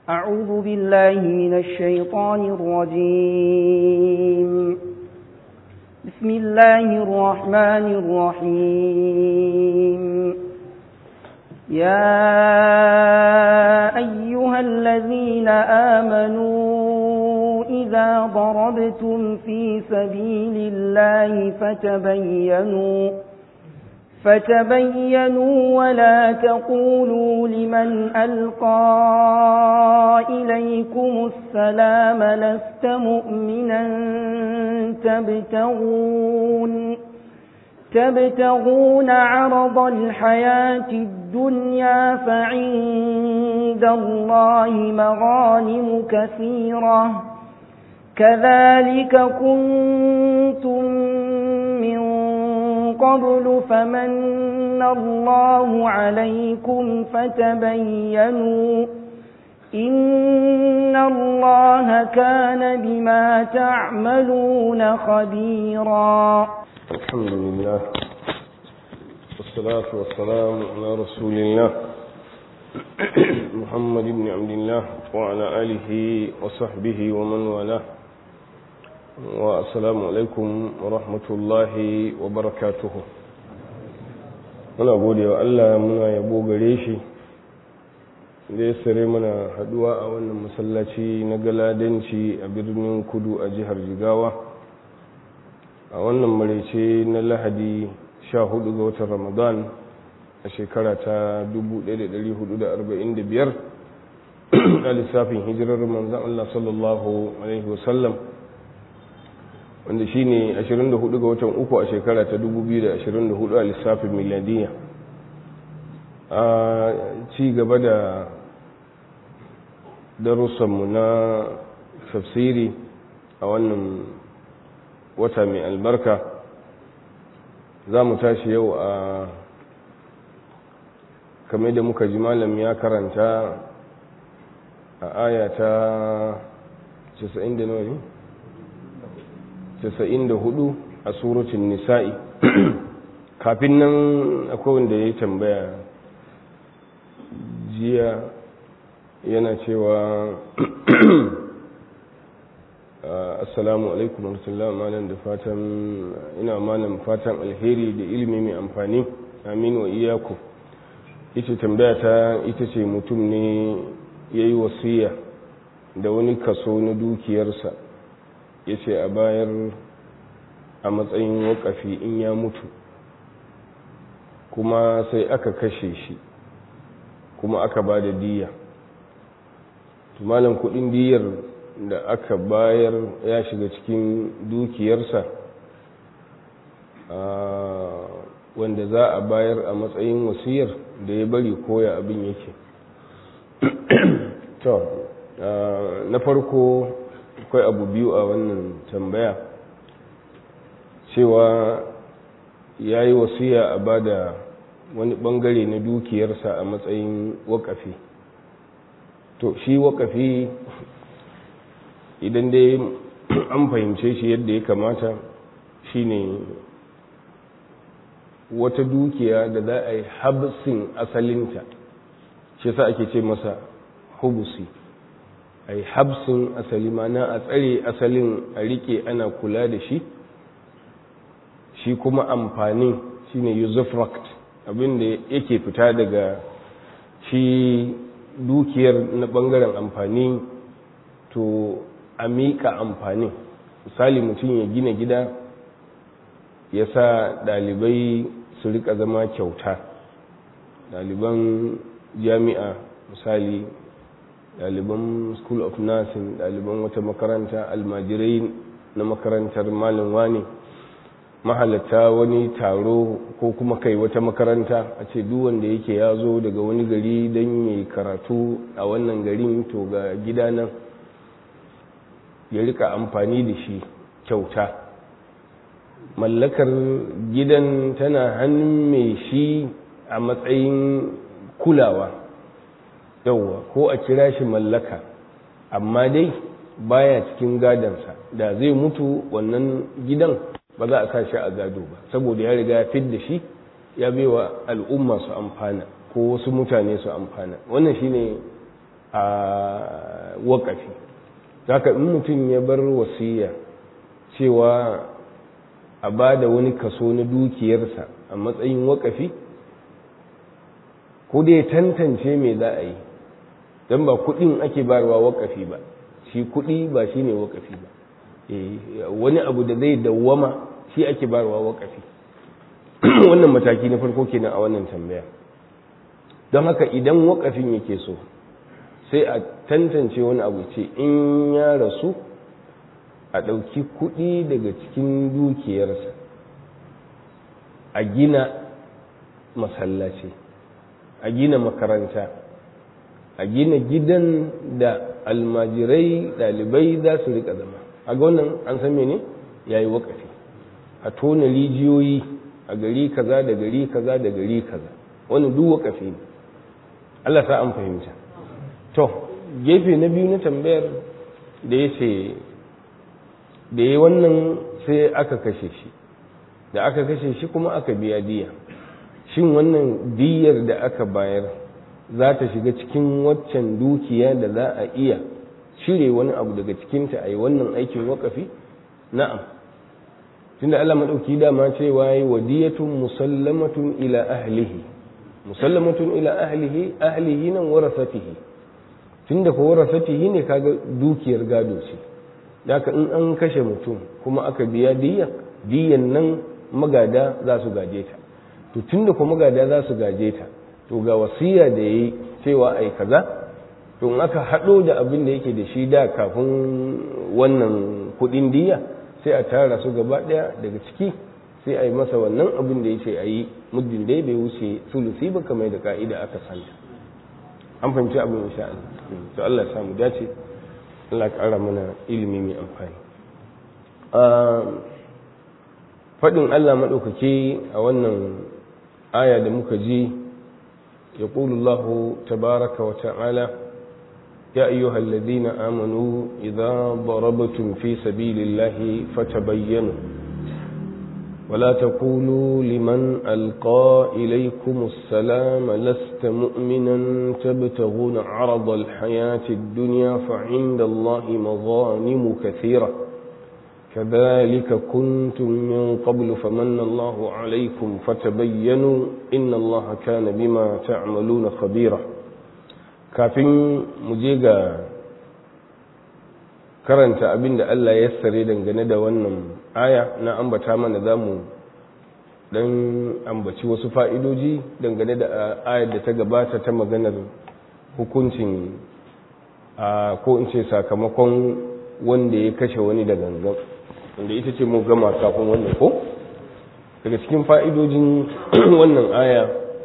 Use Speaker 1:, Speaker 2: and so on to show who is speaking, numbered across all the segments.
Speaker 1: أعوذ بالله من الشيطان الرجيم بسم الله الرحمن الرحيم يا أيها الذين آمنوا إذا ضربتم في سبيل الله فتبينوا فتبينوا ولا تقولوا لمن ألقى إليكم السلام لست مؤمنا تبتغون تبتغون عرض الحياة الدنيا فعند الله مغانم كثيرة كذلك كنتم من قبل فمن الله عليكم فتبينوا إن الله كان بما تعملون خبيرا
Speaker 2: الحمد لله والصلاة والسلام على رسول الله محمد بن عبد الله وعلى آله وصحبه ومن والاه والسلام عليكم ورحمة الله وبركاته muna gode wa Allah muna yabo gare shi da ya sare mana haduwa a wannan masallaci na galadanci a birnin kudu a jihar jigawa a wannan maraice na lahadi 14 ga watan ramadan a shekara ta 1445 a lissafin hijirar manzan Allah sallallahu Alaihi wasallam wanda shi ne 24 ga watan uku a shekara ta 2024 a lissafin miladiya a ci gaba da darussanmu na tafsiri a wannan wata mai albarka za mu tashi yau a kamar da muka ji malam ya karanta a aya ta 94 a surutun nisa'i kafin nan akwai wanda ya tambaya jiya yana cewa assalamu alaikum warahmatullahi malam da fatan ina malam fatan alheri da ilimi mai amfani amin wa iyaku ita tambaya ta ita ce mutum ne ya yi wasiya da wani kaso na dukiyarsa ya ce a bayar a matsayin wakafi in ya mutu kuma sai aka kashe shi kuma aka ba da diya malam kudin diyar da aka bayar ya shiga cikin dukiyarsa wanda za a bayar a matsayin wasiyar da ya bari koya abin yake to na farko akwai abu biyu a wannan tambaya cewa ya yi wasiya a ba da wani bangare na dukiyarsa a matsayin wakafi to shi wakafi idan dai an fahimce shi yadda ya kamata shine wata dukiya da za a yi habsin asalinta shi sa ake ce masa hubusi a yi habsin asali mana a tsare asalin a rike ana kula da shi shi kuma amfanin shine usufruct abinda yake fita daga shi dukiyar na bangaren amfani to a miƙa amfanin misali mutum ya gina gida ya sa ɗalibai su rika zama kyauta ɗaliban jami'a misali ɗaliban school of nursing ɗaliban wata makaranta almajirai na makarantar malin wani mahalatta wani taro ko kuma kai wata makaranta a ce duk wanda yake ya zo daga wani gari don yi karatu a wannan garin to ga gida nan ya rika amfani da shi kyauta mallakar gidan tana hannun mai shi a matsayin kulawa yauwa ko a kira shi mallaka amma dai baya cikin gadansa da zai mutu wannan gidan ba za a sa shi a gado ba saboda ya riga ya fid da shi ya baiwa al'umma su amfana ko wasu mutane su amfana wannan shine a waƙafi haka in mutum ya bar wasiya cewa a ba da wani kaso na dukiyarsa a matsayin waƙafi ko dai tantance me za a yi don ba kuɗin ake barwa waƙafi ba shi kuɗi ba shi ne waƙafi ba wani abu da zai dawwama shi ake barwa waƙafi wannan mataki na farko kenan a wannan tambaya don haka idan waƙafin yake so sai a tantance wani abu ce in ya rasu a ɗauki kuɗi daga cikin dukiyarsa a gina masallaci a gina makaranta a gina gidan da almajirai ɗalibai za su riƙa zama a ga wannan an san mene ya yi waƙafi a tona rijiyoyi a gari kaza da gari kaza da gari kaza wani duk waƙafi ne Allah sa an fahimta to gefe na biyu na tambayar da ya ce da ya wannan sai aka kashe shi da aka kashe shi kuma aka biya diya shin wannan diyar da aka bayar za ta shiga cikin waccan dukiya da za a iya cire wani abu daga cikinta a yi wannan aikin wakafi na'am tunda Allah maɗauki dama cewa yi wadiyatun musallamatun ila ahlihi musallamatun ila ahlihi ahlihi nan warasatihi tunda ko warasatihi ne kaga dukiyar gado ce haka in an kashe mutum kuma aka biya diya diyan nan magada za su gaje ta to tunda ko magada za su gaje ta to ga wasiya da yayi cewa ai kaza to in aka hado da abin da yake da shi da kafin wannan kudin diya sai a tara su gaba daya daga ciki sai a yi masa wannan abin da yace ayi muddin dai bai wuce sulusi ba kamar da ka'ida aka santa an fahimci abin insha Allah to Allah ya samu dace Allah ƙara mana ilimi mai amfani faɗin Allah maɗaukaki a wannan aya da muka ji ya Allah tabaraka wa ta'ala ya ayyuhal ladina amanu idza darabtum fi sabilillahi fatabayyanu ولا تقولوا لمن ألقى إليكم السلام لست مؤمنا تبتغون عرض الحياة الدنيا فعند الله مظالم كثيرة كذلك كنتم من قبل فمن الله عليكم فتبينوا إن الله كان بما تعملون خبيرا كافين مجيغا karanta abin da Allah ya sare dangane da wannan aya na ambata mana za mu dan ambaci wasu fa'idoji dangane da ayar da ta gabata ta maganar hukuncin ko in ce sakamakon wanda ya kashe wani da gangan wanda ita ce mu gama kafin wannan ko daga cikin fa'idojin wannan aya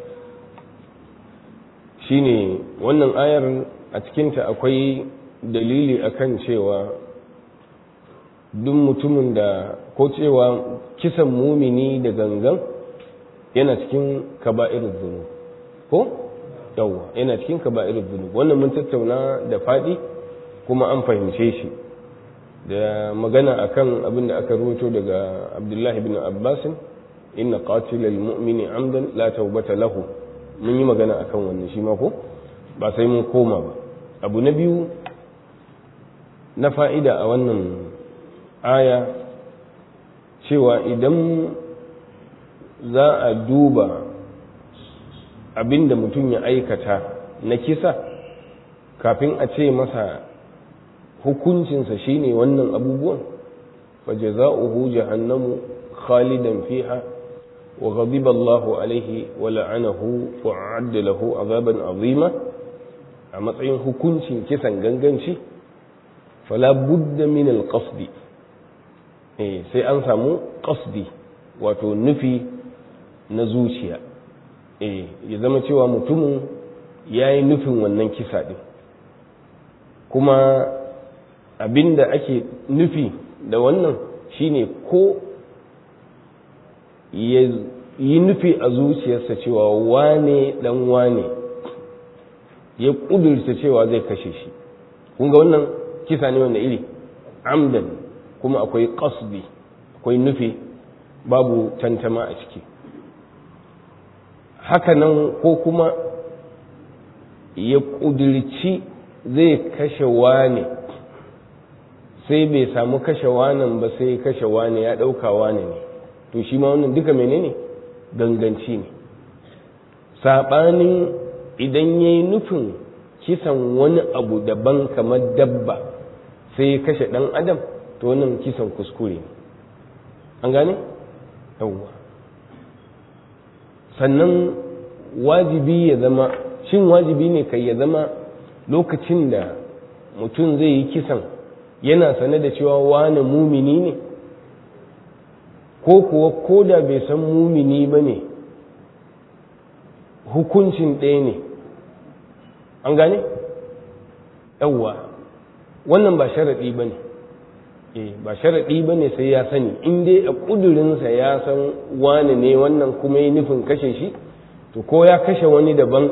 Speaker 2: shine wannan ayar a cikinta akwai dalili akan cewa duk mutumin da ko cewa kisan mumini da gangan yana cikin kaba'irin zunub ko yawwa yana cikin kaba'irin zunub wannan mun tattauna da fadi kuma an fahimce shi da magana akan abin da aka rubuto daga Abdullahi bin Abbas inna qatilal mu'mini amdan la tawbata lahu mun yi magana akan wannan shi ma ko ba sai mun koma ba abu na biyu na fa'ida a wannan aya cewa idan za a duba abinda mutum ya aikata na kisa kafin a ce masa hukuncinsa shine wannan abubuwan waje za'uhu jahannamu khalidan fiha wa ghadiba Allahu alaihi wa la'anahu wa a'adda lahu azaban azima a matsayin hukuncin kisan ganganci fala budda min alqasdi eh sai an samu qasdi wato nufi na zuciya eh ya zama cewa mutumin yayi nufin wannan kisa din kuma abinda ake nufi da wannan shine ko ya yi nufi a zuciyarsa cewa wane dan wane ya kudurta cewa zai kashe shi kun ga wannan kisa ne wanda iri amdan kuma akwai qasdi akwai nufi babu tantama a ciki hakanan ko kuma ya kudirci zai kashe wane sai bai samu kashe wanan ba sai kashe wane ya ɗauka wane ne to shi ma wannan duka menene ganganci ne saɓanin idan ya yi nufin kisan wani abu daban kamar dabba sai ya kashe ɗan adam to wannan kisan kuskure ne an gane? yawwa sannan wajibi ya zama shin wajibi ne kai ya zama lokacin da mutum zai yi kisan yana sane da cewa wane mumini ne ko kuwa ko da bai san mumini ba ne hukuncin ɗaya ne an gane? yawwa wannan ba sharaɗi ba ne ba sharaɗi ba ne sai ya sani in dai a ƙudurinsa ya san wane ne wannan kuma yi nufin kashe shi to ko ya kashe wani daban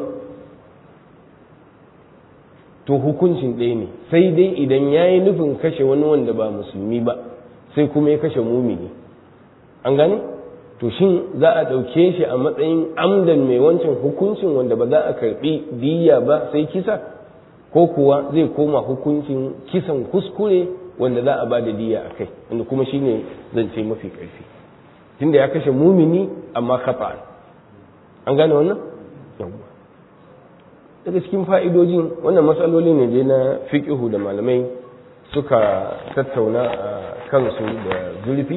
Speaker 2: to hukuncin ɗaya ne sai dai idan ya yi nufin kashe wani wanda ba musulmi ba sai kuma ya kashe mumini an gane to shin za a ɗauke shi a matsayin amdan mai wancan hukuncin wanda ba za a karɓi diya ba sai kisa ko kuwa zai koma hukuncin kisan kuskure wanda za a ba da diya a kai wanda kuma shine zance mafi ƙarfi tunda ya kashe mumini amma kafa an gane wannan yawwa daga cikin fa'idojin wannan matsaloli ne dai na fiƙihu da malamai suka tattauna a kansu da zurfi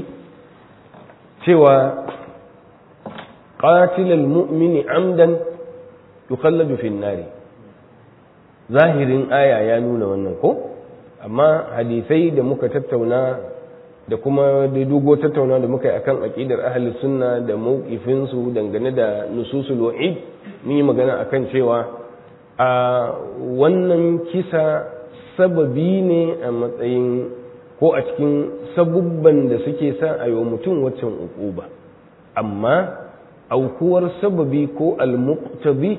Speaker 2: cewa qatilal mu'mini amdan yukhalladu fin nari zahirin aya ya nuna wannan ko amma hadisai da muka tattauna da kuma da dogo tattauna da muka yi akan aqidar ahli sunna da mawqifin su dangane da nususul wa'id mun yi magana akan cewa a wannan kisa sababi ne a matsayin ko a cikin sabubban da suke sa a yi wa mutum waccan uquba amma aukuwar sababi ko almuqtabi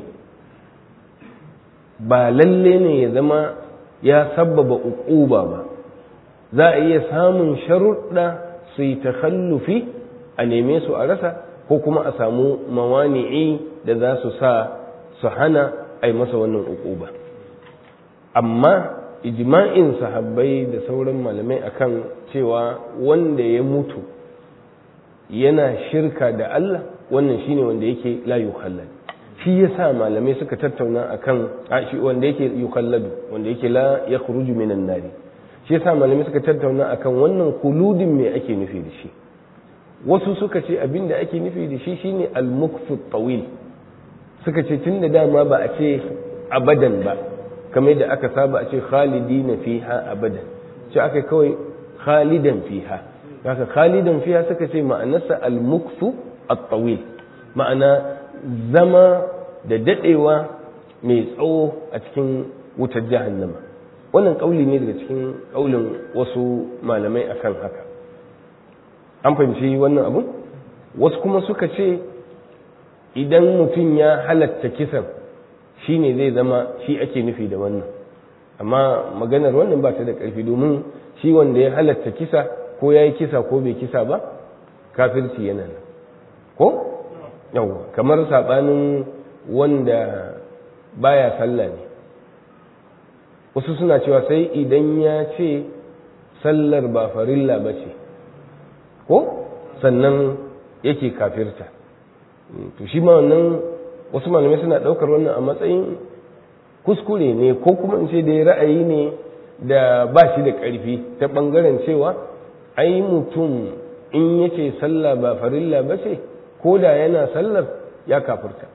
Speaker 2: ba lalle ne ya zama ya sababa uquba ba za a iya samun sharuɗa su yi takhallufi a neme su a rasa ko kuma a samu mawani'i da za su sa su hana a yi masa wannan uquba amma ijma'in sahabbai da sauran malamai akan cewa wanda ya mutu yana shirka da Allah wannan shine wanda yake la yukhallad shi yasa malamai suka tattauna akan shi wanda yake yukhalladu wanda yake la yakhruju minan nari shi yasa malamai suka tattauna akan wannan kuludin me ake nufi da shi wasu suka ce abinda ake nufi da shi shine al-mukthu tawil suka ce tunda dama ba a ce abadan ba kamar da aka saba a ce khalidina fiha abadan ce aka kawai khalidan fiha haka khalidan fiha suka ce ma'anarsa al-mukthu at-tawil ma'ana zama da dadewa mai tsawo a cikin wutar jahannama wannan kauli ne daga cikin kaulin wasu malamai akan haka an fahimci wannan abu wasu kuma suka ce idan mutum ya halatta kisan shi ne zai zama shi ake nufi da wannan amma maganar wannan ba ta da ƙarfi domin shi wanda ya halatta kisa ko ya yi kisa ko bai kisa ba kafirci yana nan ko yau kamar saɓanin wanda baya sallah ne wasu suna cewa sai idan ya ce sallar ba farilla ba ce ko sannan yake kafirta to shi ma wannan wasu malamai suna ɗaukar wannan a matsayin kuskure ne ko kuma in ce da ra'ayi ne da ba shi da ƙarfi ta ɓangaren cewa ai mutum in yace sallah ba farilla ba ce ko da yana sallar ya kafirta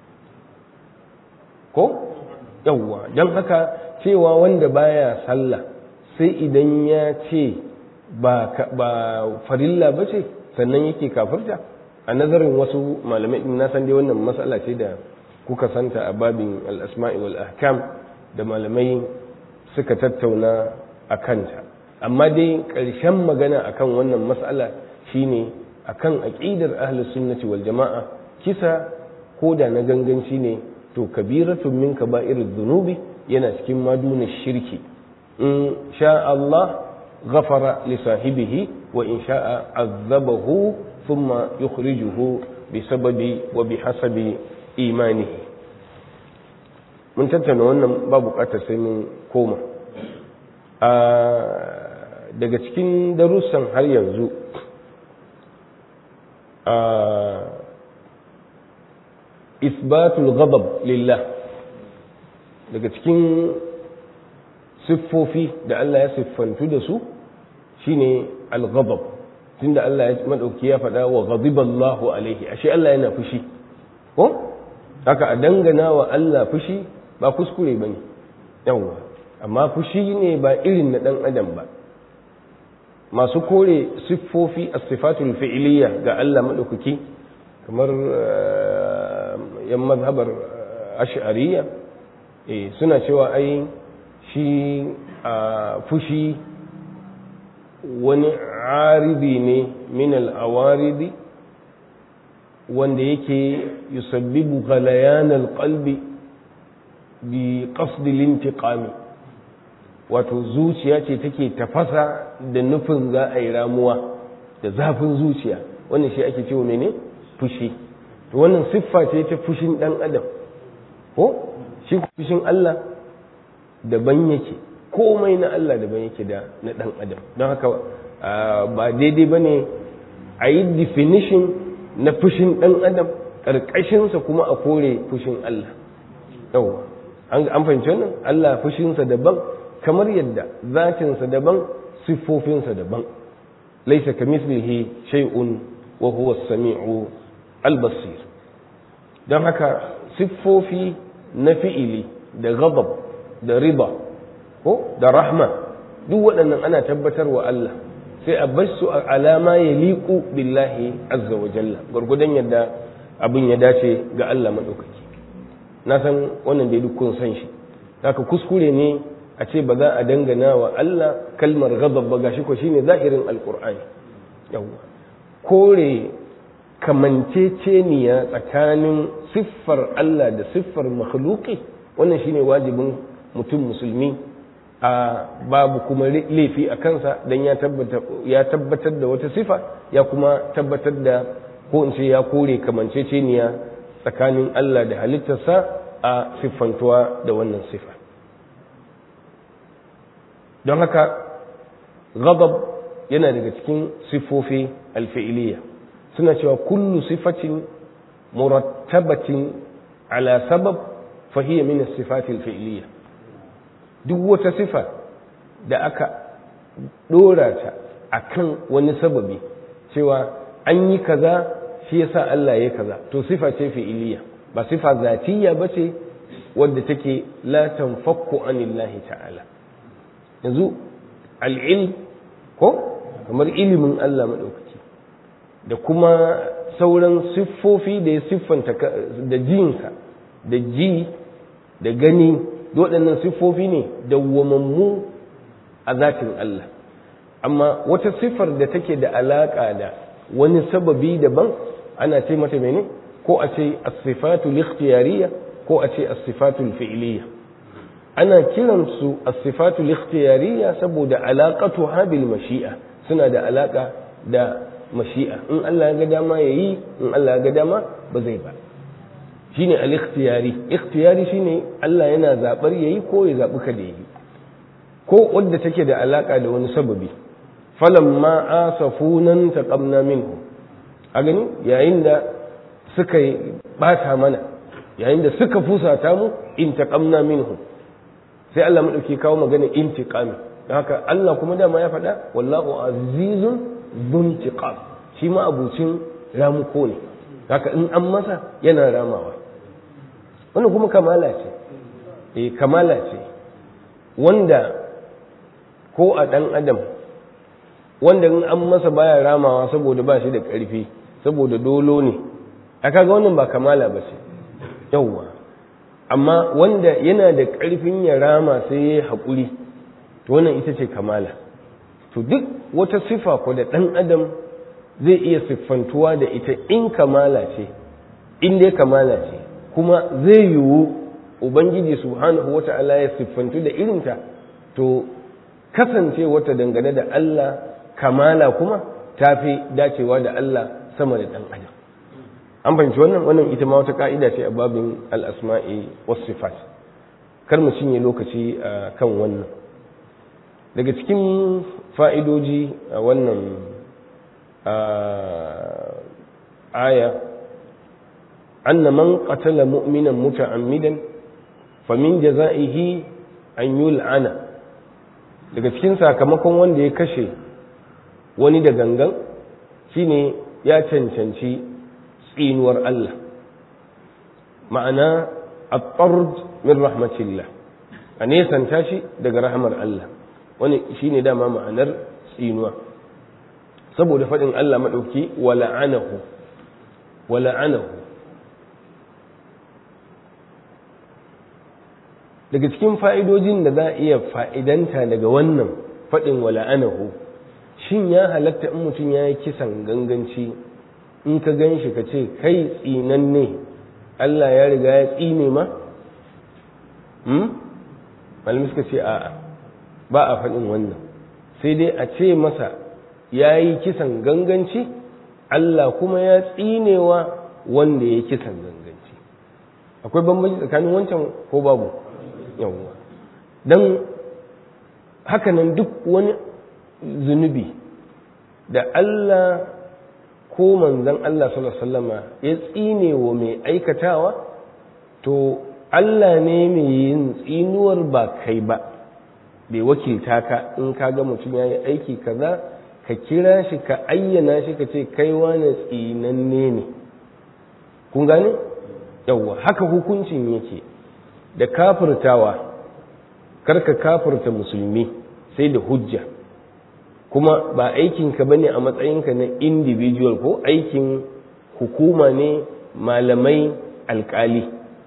Speaker 2: ko yawwa don haka cewa wanda baya sallah sai idan ya ce ba farilla ba ce sannan yake kafirta a nazarin wasu malamai na san dai wannan matsala ce da kuka santa a babin al'asma'i wal ahkam da malamai suka tattauna a kanta amma dai ƙarshen magana akan wannan matsala shine akan aƙidar ahlus sunnati wal jama'a kisa ko da na ganganci ne to kabiratun min kaba'irud dhunubi yana cikin maduna shirki in sha Allah ghafara li sahibihi wa in sha'a azabahu thumma yukhrijuhu bi sababi wa bi hasabi imanihi mun tattauna wannan ba bukatar sai mun koma a daga cikin darussan har yanzu a isbatul ghadab lillah daga cikin siffofi da Allah ya siffantu da su shine al-ghadab tunda Allah ya madauki ya faɗa wa ghadiballahu alaihi ashe Allah yana fushi ko haka a dangana wa Allah fushi ba kuskure bane yawa amma fushi ne ba irin na dan adam ba masu kore siffofi as-sifatul fi'liyya ga Allah madaukaki kamar yan mazhabar ash'ariyya eh suna cewa ai shi a fushi wani aridi ne min al'awaridi wanda yake yusabbibu galayan alƙalbi bi ƙasdil intiqami wato zuciya ce take tafasa da nufin za a yi ramuwa da zafin zuciya wannan shi ake cewa mene fushi to wannan siffa ce ta fushin ɗan adam ko shi fushin Allah daban yake komai na Allah daban yake da na ɗan adam don haka ba daidai ba ne a yi definition na fushin ɗan adam ƙarƙashinsa kuma a kore fushin Allah yau an fahimci wannan Allah fushinsa daban kamar yadda zatinsa daban siffofinsa daban laisa ka mislihi shay'un wa huwa samiu al-basir don haka siffofi na fi'ili da ghadab da riba ko da rahma duk waɗannan ana tabbatar wa Allah sai a bar su a alama ya liƙu billahi azza wa jalla gwargwadon yadda abin ya dace ga Allah maɗaukaki na san wannan dai duk kun san shi haka kuskure ne a ce ba za a dangana wa Allah kalmar ghadab ba gashi ko shine zahirin alqur'ani yawa kore kamanceceniya tsakanin siffar Allah da siffar makhluqi wannan shine wajibin mutum musulmi a babu kuma laifi a kansa don ya tabbatar da wata sifa ya kuma tabbatar da ko in ce ya kore kamanceceniya tsakanin Allah da halittarsa a siffantuwa da wannan sifa don haka ghadab yana daga cikin siffofi alfi'iliya suna cewa kullu sifatin murattabatin ala sabab fahiyya min as-sifati al-fi'liyya duk wata sifa da aka dora ta akan wani sababi cewa an yi kaza shi yasa Allah ya kaza to sifa ce fi'iliya ba sifa zatiyya bace wadda take la tanfakku anillahi ta'ala yanzu al'ilm ko kamar ilimin Allah madaukaki da kuma sauran siffofi da ya siffanta da jinsa da ji da gani waɗannan siffofi ne dawwamammu a zatin Allah amma wata siffar da take da alaƙa da wani sababi daban ana ce mata mene ko a ce as-sifatu ikhtiyariyya ko a ce as-sifatu fi'liyya ana kiran su as-sifatu ikhtiyariyya saboda alaqatuha bil mashi'a suna da alaka da mashi'a in Allah ya ga dama yayi in Allah ya ga dama ba zai ba shine al-ikhtiyari ikhtiyari shine Allah yana zabar yayi ko ya zabi kada yayi ko wadda take da alaka da wani sababi falamma asafunan taqamna minhu a gani yayin da suka bata mana yayin da suka fusata mu in taqamna minhu sai Allah madauki kawo magana intiqami don haka Allah kuma dama ya faɗa wallahu azizun dhuntiqam shi ma abucin ramuko ne haka in an masa yana ramawa wannan kuma kamala ce eh kamala ce wanda ko a ɗan adam wanda in an masa baya ramawa saboda ba shi da ƙarfi saboda dolo ne a kaga wannan ba kamala ba ce yauwa amma wanda yana da ƙarfin ya rama sai ya yi haƙuri to wannan ita ce kamala to duk wata sifa ko da ɗan adam zai iya siffantuwa da ita in kamala ce in dai kamala ce kuma zai yiwu ubangiji subhanahu wata'ala ya siffantu da irinta to kasance wata dangane da Allah kamala kuma ta fi dacewa da Allah sama da ɗan adam an fahimci wannan wannan ita ma wata ka'ida ce a babin al'asma'i wasu sifat kar mu cinye lokaci a kan wannan daga cikin fa'idoji a wannan aya anna man qatala mu'minan muta'ammidan famin jaza'ihi an yul'ana daga cikin sakamakon wanda ya kashe wani da gangan shine ya cancanci tsinuwar Allah ma'ana at-tard min rahmatillah a nesanta shi daga rahamar Allah wani shine dama ma'anar tsinuwa saboda faɗin Allah maɗauki wa la'anahu wa la'anahu daga cikin fa'idojin da za a iya fa'idanta daga wannan faɗin wa la'anahu shin ya halatta in mutum ya yi kisan ganganci in ka gan shi ka ce kai tsinan ne Allah ya riga ya tsine ma? malami suka ce a'a ba a faɗin wannan sai dai a ce masa ya yi kisan ganganci Allah kuma ya tsinewa wanda ya kisan ganganci akwai bambanci tsakanin wancan ko babu yawwa don hakanan duk wani zunubi da Allah ko manzan Allah sallallahu ya tsine wa mai aikatawa to Allah ne mai yin tsinuwar ba kai ba bai wakilta ka in ka ga mutum ya yi aiki kaza ka kira shi ka ayyana shi ka ce kai wane tsinanne ne kun gane yawwa haka hukuncin yake da kafirtawa karka kafirta musulmi sai da hujja kuma ba aikinka ba ne a matsayinka na individual ko aikin hukuma ne malamai alkali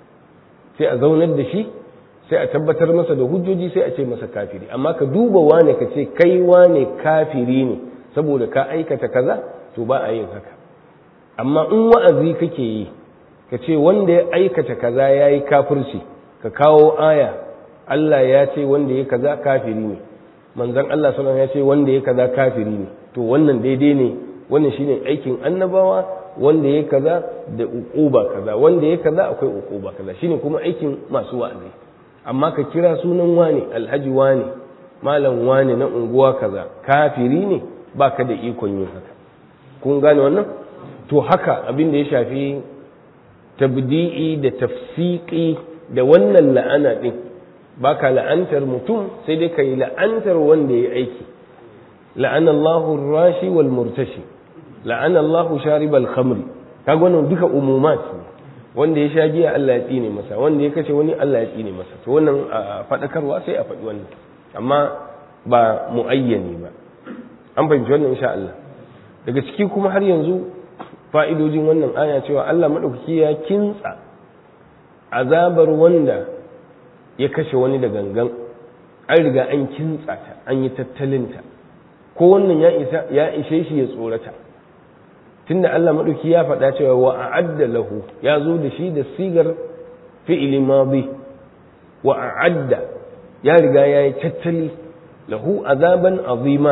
Speaker 2: sai a zaunar da shi sai a tabbatar masa da hujjoji sai a ce masa kafiri amma ka duba wane ka ce kai wane kafiri ne saboda ka aikata kaza to ba a yin haka amma in wa'azi kake yi ka ce wanda ya aikata kaza ya yi kafirci ka kawo aya Allah ya ce wanda ya kaza kafiri ne manzon Allah sallallahu ya ce wanda ya kaza kafiri ne to wannan daidai ne wannan shine aikin annabawa wanda ya kaza da uquba kaza wanda ya kaza akwai uquba kaza shine kuma aikin masu wa'azi amma ka kira sunan wane alhaji wane malam wane na unguwa kaza kafiri ne baka da ikon yin haka kun gane wannan to haka abin da ya shafi tabdi'i da tafsiqi da wannan la'ana din baka la'antar mutum sai dai kai la'antar wanda ya aiki la'ana Allahu rashi wal murtashi la'ana Allahu sharibal khamri kaga wannan duka umumat ne wanda ya sha giya Allah ya tsine masa wanda ya kashe wani Allah ya tsine masa to wannan faɗakarwa sai a faɗi wannan amma ba muayyani ba an fahimci wannan insha Allah daga ciki kuma har yanzu fa'idojin wannan aya cewa Allah maɗaukaki ya kintsa azabar wanda ya kashe wani da gangan an riga an kintsa ta an yi tattalinta ko wannan ya ishe shi ya tsorata tunda Allah maɗauki ya faɗa cewa wa a'adda lahu ya zo da shi da sigar fi'ili madi wa a'adda ya riga ya yi tattali lahu azaban azima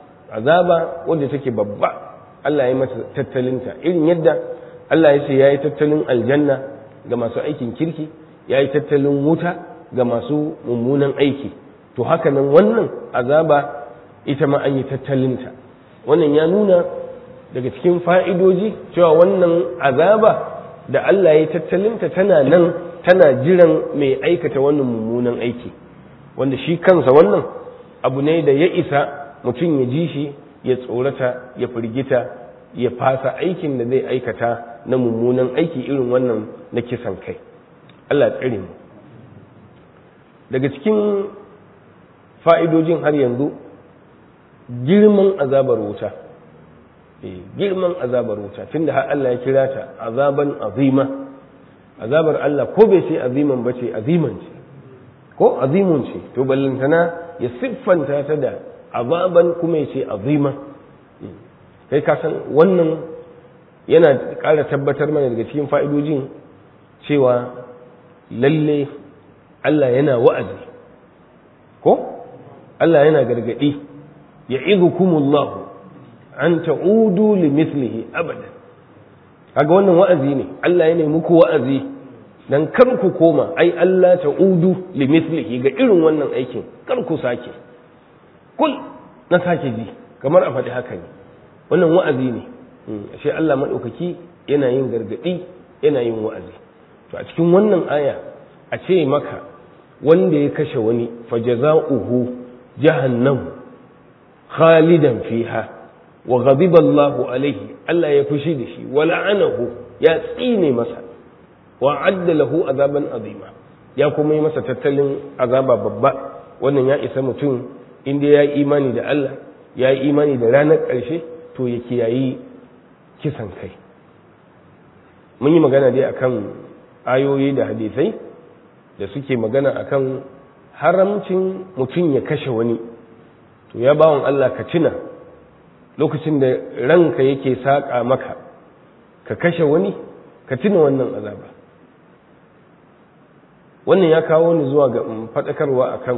Speaker 2: azaba wadda take babba Allah ya masa tattalinta irin yadda Allah ya ce ya yi tattalin aljanna ga masu aikin kirki ya yi tattalin wuta ga masu mummunan aiki to haka nan wannan azaba ita ma an yi tattalinta wannan ya nuna daga cikin fa'idoji cewa wannan azaba da Allah ya yi tattalinta tana nan tana jiran mai aikata wannan mummunan aiki wanda shi kansa wannan abu ne da ya isa mutum ya ji shi ya tsorata ya firgita ya fasa aikin da zai aikata na mummunan aiki irin wannan na kisan kai Allah tsare mu daga cikin fa'idojin har yanzu girman azabar wuta girman azabar wuta tunda har Allah ya kira ta azaban azima azabar Allah ko bai ce aziman ba ce aziman ce ko azimun ce to ballantana ya siffanta ta da azaban kuma ya ce azima kai ka san wannan yana ƙara tabbatar mana daga cikin fa'idojin cewa lalle Allah yana wa'azi ko Allah yana gargaɗi ya izukumullahu an ta'udu li mislihi abada kaga wannan wa'azi ne Allah yana muku wa'azi dan kar ku koma ai Allah ta'udu limithlihi ga irin wannan aikin kar ku sake kul na sake ji kamar a faɗi haka ne wannan wa'azi ne ashe Allah maɗaukaki yana yin gargaɗi yana yin wa'azi to a cikin wannan aya a ce maka wanda ya kashe wani fajaza'uhu jahannam khalidan fiha wa ghadiba Allahu alaihi Allah ya fushi da shi wa la'anahu ya tsine masa wa adda lahu azaban azima ya kuma yi masa tattalin azaba babba wannan ya isa mutum inda ya yi imani da Allah ya yi imani da ranar ƙarshe to ya kiyayi kisan kai mun yi magana dai akan ayoyi da hadisai da suke magana akan haramcin mutum ya kashe wani to ya bawon Allah ka tuna lokacin da ranka yake saƙa maka ka kashe wani ka tuna wannan azaba wannan ya kawo ni zuwa ga faɗakarwa akan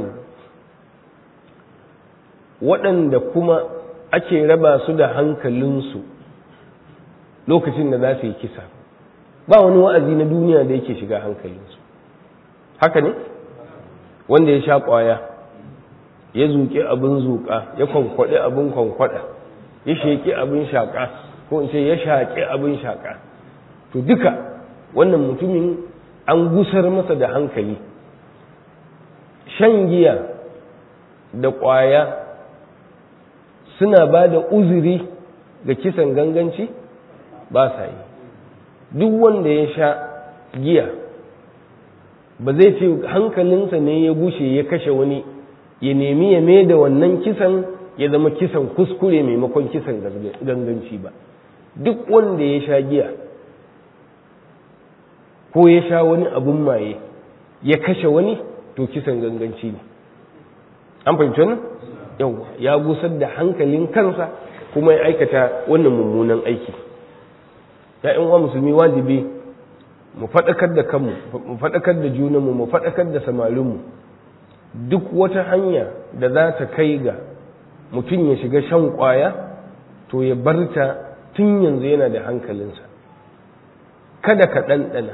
Speaker 2: waɗanda kuma ake raba su da hankalinsu lokacin da za su yi kisa ba wani wa'azi na duniya da yake shiga hankalinsu haka ne wanda ya sha ƙwaya ya zuƙi abin zuƙa ya kwankwaɗe abin kwankwaɗa ya sheƙi abin shaƙa ko in ce ya shaƙi abin shaƙa to duka wannan mutumin an gusar masa da hankali shan giya da ƙwaya suna ba da uzuri ga kisan ganganci ba sa yi duk wanda ya sha giya ba zai ce hankalinsa ne ya gushe ya kashe wani ya nemi ya mai da wannan kisan ya zama kisan kuskure maimakon kisan ganganci ba duk wanda ya sha giya ko ya sha wani abun maye ya kashe wani to kisan ganganci ne an fahimci wannan yawa ya gusar da hankalin kansa kuma ya aikata wannan mummunan aiki ya uwa musulmi wajibi mu faɗakar da kanmu mu faɗakar da junanmu mu faɗakar da samarinmu duk wata hanya da za ta kai ga mutum ya shiga shan ƙwaya to ya barta tun yanzu yana da hankalinsa kada ka ɗanɗana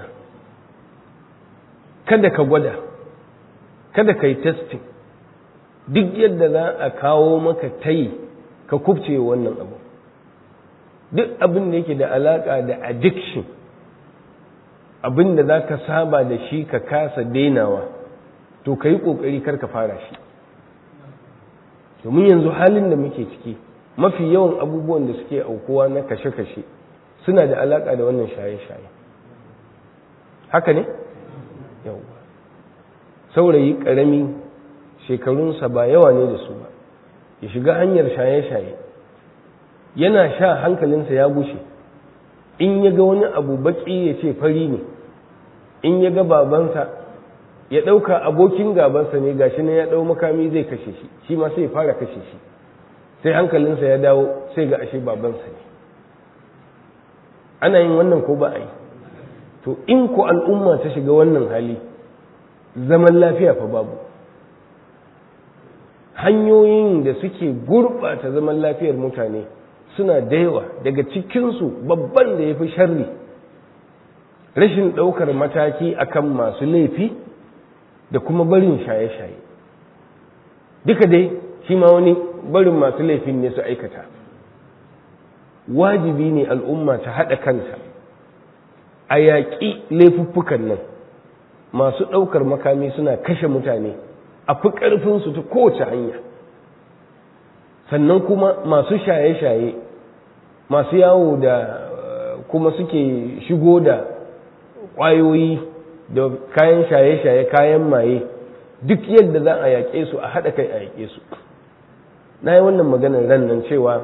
Speaker 2: kada ka gwada kada ka yi testing duk yadda za a kawo maka tayi ka kubce wannan abu duk abin da yake da alaƙa da addiction abin da za ka saba da shi ka kasa dainawa to ka yi ƙoƙari kar ka fara shi domin yanzu halin da muke ciki mafi yawan abubuwan da suke aukuwa na kashe-kashe suna da alaƙa da wannan shaye-shaye haka ne? yau saurayi ƙarami shekarunsa ba yawa ne da su ba ya shiga hanyar shaye-shaye yana sha hankalinsa ya gushe in ya ga wani abu baki ya ce fari ne in ya ga babansa ya ɗauka abokin gabansa ne gashi ne ya ɗau makami zai kashe shi shi ma sai ya fara kashe shi sai hankalinsa ya dawo sai ga ashe babansa ne ana yin wannan ko ba a yi to in ku al'umma ta shiga wannan hali zaman lafiya fa babu hanyoyin da suke gurɓata zaman lafiyar mutane suna da yawa daga cikinsu babban da ya fi sharri rashin ɗaukar mataki akan masu laifi da kuma barin shaye-shaye duka dai shi ma wani barin masu laifin ne su aikata wajibi ne al'umma ta haɗa kanta a yaƙi laifuffukan nan masu ɗaukar makami suna kashe mutane a fi ƙarfinsu ta kowace hanya sannan kuma masu shaye-shaye masu yawo da kuma suke shigo da ƙwayoyi da kayan shaye-shaye kayan maye duk yadda za a yaƙe su a haɗa kai a yaƙe su na yi wannan maganar ran nan cewa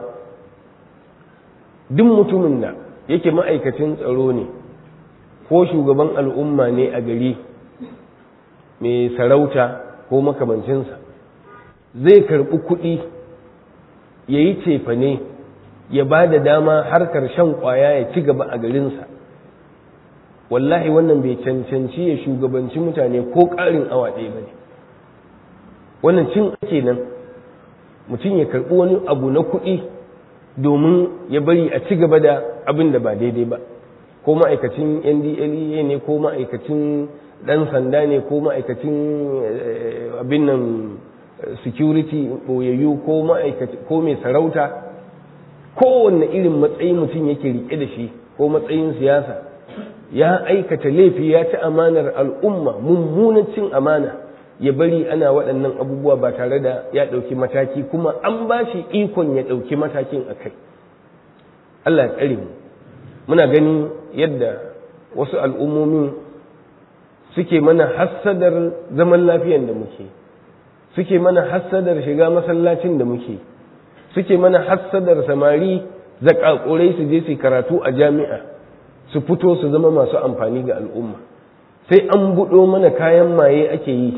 Speaker 2: duk mutumin da yake ma'aikacin tsaro ne ko shugaban al'umma ne a gari mai sarauta ko makamancinsa zai karɓi kuɗi ya yi cefane ya ba da dama harkar shan ƙwaya ya ci gaba a garinsa wallahi wannan bai cancanci ya shugabanci mutane ko ƙarin awa ɗaya ba ne wannan cin ake nan mutum ya karɓi wani abu na kuɗi domin ya bari a ci gaba da abin da ba daidai ba ko ma'aikacin ndlea ne ko ma'aikacin ɗan sanda ne ko ma'aikacin abin nan security ɓoyayyu ko ko mai sarauta kowanne irin matsayi mutum yake riƙe da shi ko matsayin siyasa ya aikata laifi ya ci amanar al'umma mummunan cin amana ya bari ana waɗannan abubuwa ba tare da ya ɗauki mataki kuma an ba shi ikon ya ɗauki matakin a kai Allah ya tsare mu muna ganin yadda wasu al'ummomin suke mana hassadar zaman lafiyan da muke suke mana hassadar shiga masallacin da muke suke mana hassadar samari zakakurai su je su karatu a jami'a su fito su zama masu amfani ga al'umma sai an buɗo mana kayan maye ake yi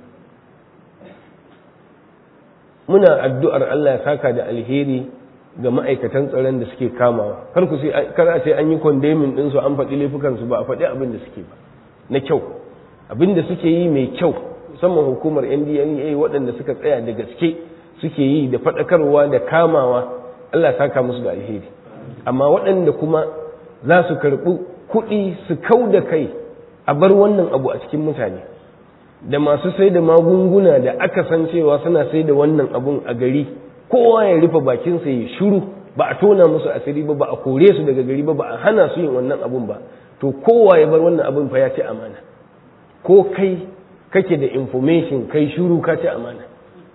Speaker 2: muna addu'ar Allah ya saka da alheri ga ma'aikatan tsaron da suke kamawa kar ku sai kar a ce an yi kondemin din su an faɗi laifukan su ba a faɗi abin da suke ba na kyau abin da suke yi mai kyau musamman hukumar NDLEA waɗanda suka tsaya da gaske suke yi da faɗakarwa da kamawa Allah ya saka musu da alheri amma waɗanda kuma za su karɓi kuɗi su kau da kai a bar wannan abu a cikin mutane da masu sai da magunguna da aka san cewa suna sai da wannan abun a gari kowa ya rufe bakinsa ya shiru ba a tona musu asiri ba ba a kore su daga gari ba ba a hana su yin wannan abun ba to kowa ya bar wannan abun fa ya ci amana ko kai kake da information kai shiru ka ci amana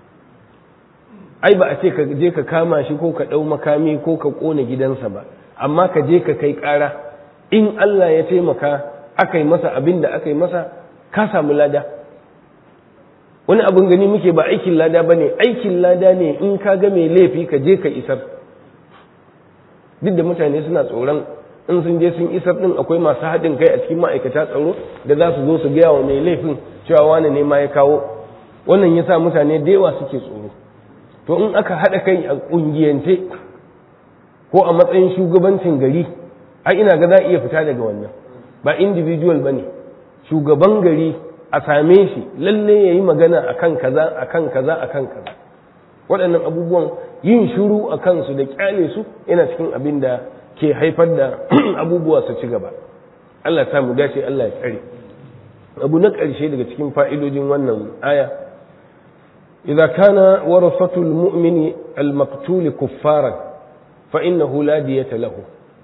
Speaker 2: ai ba a ce ka je ka kama shi ko ka ɗau makami ko ka ƙona gidansa ba amma ka je ka kai ƙara in Allah ya taimaka aka yi masa abin da aka yi masa ka samu lada wani abin gani muke ba aikin lada ba ne aikin lada ne in ka ga mai laifi ka je ka isar duk da mutane suna tsoron in sun je sun isar din akwai masu haɗin kai a cikin ma'aikata tsaro da za su zo su gaya wa mai laifin cewa wani ne ma ya kawo wannan ya sa mutane da yawa suke tsoro to in aka haɗa kai a ƙungiyance ko a matsayin shugabancin gari ai ina ga za a iya fita daga wannan ba individual ba ne shugaban gari a same shi lalle ya yi magana a kan kaza a kan kaza a kan kaza waɗannan abubuwan yin shuru a kansu da ƙyale su yana cikin abin da ke haifar da abubuwa su ci gaba Allah ta mu dace Allah ya tsare abu na ƙarshe daga cikin fa'idojin wannan aya idza kana warasatul mu'mini al-maqtul kuffaran fa innahu la diyata lahu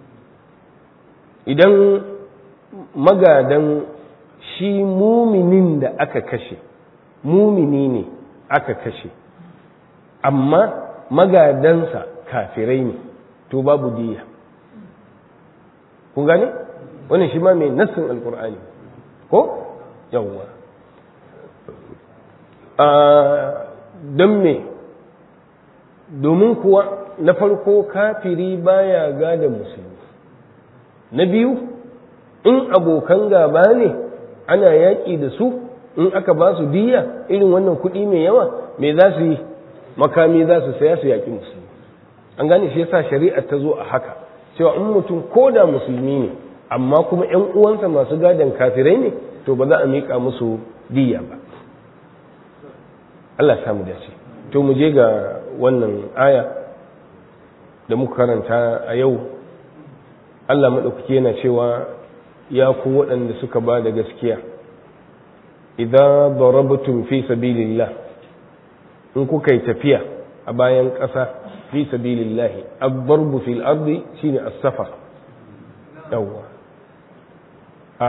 Speaker 2: idan magadan shi muminin da aka kashe mumini ne aka kashe amma magadansa kafirai ne to babu diya kun gane wannan shi ma mai nassin alkur'ani ko yawwa don me domin kuwa na farko kafiri baya gada musulmi na biyu in abokan gaba ne ana yaƙi da su in aka ba su diya irin wannan kuɗi mai yawa me za su yi makami za su saya su yaƙi musulmi an gane shi yasa shari'ar ta zo a haka cewa in mutum ko da musulmi ne amma kuma ‘yan uwansa masu gadon kafirai ne to ba za a miƙa musu diya ba Allah samu dace to mu je ga wannan aya da muka karanta a yau Allah maɗaukaki yana cewa ya ku waɗanda suka ba da gaskiya idan darabtum fi sabilillah in kuka yi tafiya a bayan ƙasa fi sabilillahi ad-darbu fil ardi shine as-safar yawwa a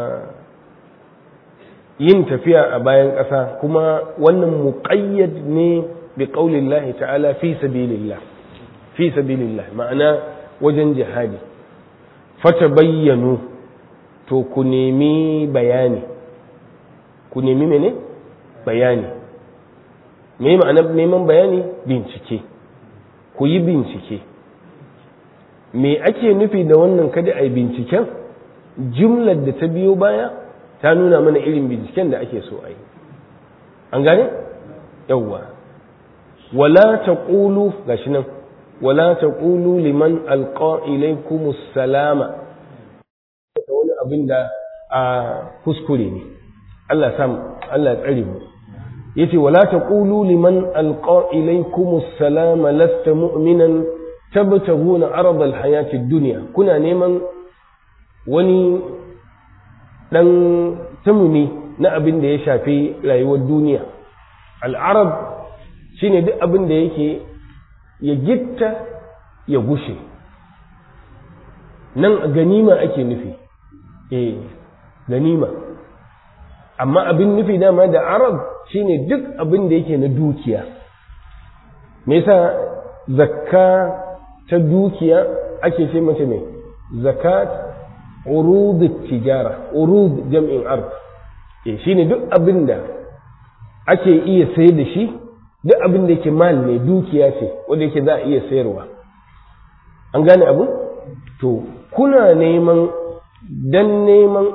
Speaker 2: yin tafiya a bayan ƙasa kuma wannan muqayyad ne bi qaulillahi ta'ala fi sabilillah fi sabilillah ma'ana wajen jihadi fata bayyanu to ku nemi bayani ku nemi mene bayani me ma'ana neman bayani bincike ku yi bincike me ake nufi da wannan kada a yi binciken jumlar da ta biyo baya ta nuna mana irin binciken da ake so a yi an gane yawwa wala ta ƙulu gashi nan wala ta ƙulu liman alƙa ilaikumus salama wani abin da a kuskure ne Allah sam Allah ya tsare mu yace wala taqulu liman alqa ilaykum assalama lasta mu'minan tabtaguna arad alhayati ad-dunya kuna neman wani ɗan tumuni na abin da ya shafi rayuwar duniya al'arab shine duk abin da yake ya gitta ya gushe nan ganima ake nufi eh ganima amma abin nufi dama da arab shine duk abin da yake na dukiya me yasa zakka ta dukiya ake ce mace mai zakat urud tijara urud jam'in ard eh shine duk abin da ake iya sayar da shi duk abin da yake mal ne dukiya ce wanda yake za a iya sayarwa an gane abu to kuna neman dan neman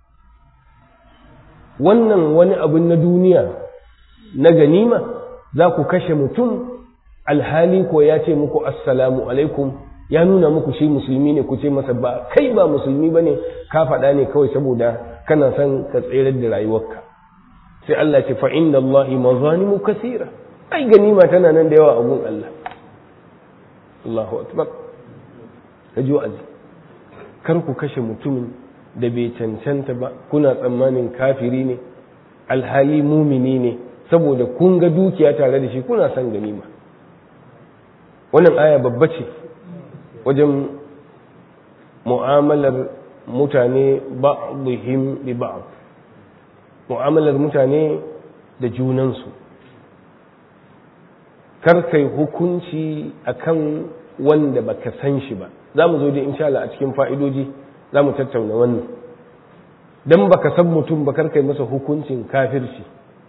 Speaker 2: wannan wani abin na duniya na ganima za ku kashe mutum alhali ko ya ce muku assalamu alaikum ya nuna muku shi musulmi ne ku ce masa ba kai ba musulmi ba ne ka faɗa ne kawai saboda kana son ka tserar da rayuwarka sai Allah ce fa'in da Allah mazanimu kasira ai ganima tana nan da yawa a gun Allah Allahu akbar ka ji wa'azi kar ku kashe mutumin da bai cancanta ba kuna tsammanin kafiri ne alhali mumini ne saboda kun ga dukiya tare da shi kuna son ganima wannan aya babba ce wajen mu'amalar mutane ba'dihim bi ba'd mu'amalar mutane da junansu kar kai hukunci akan wanda baka san shi ba za mu zo da insha Allah a cikin fa'idoji za mu tattauna wannan dan baka san mutum ba kar kai masa hukuncin kafirci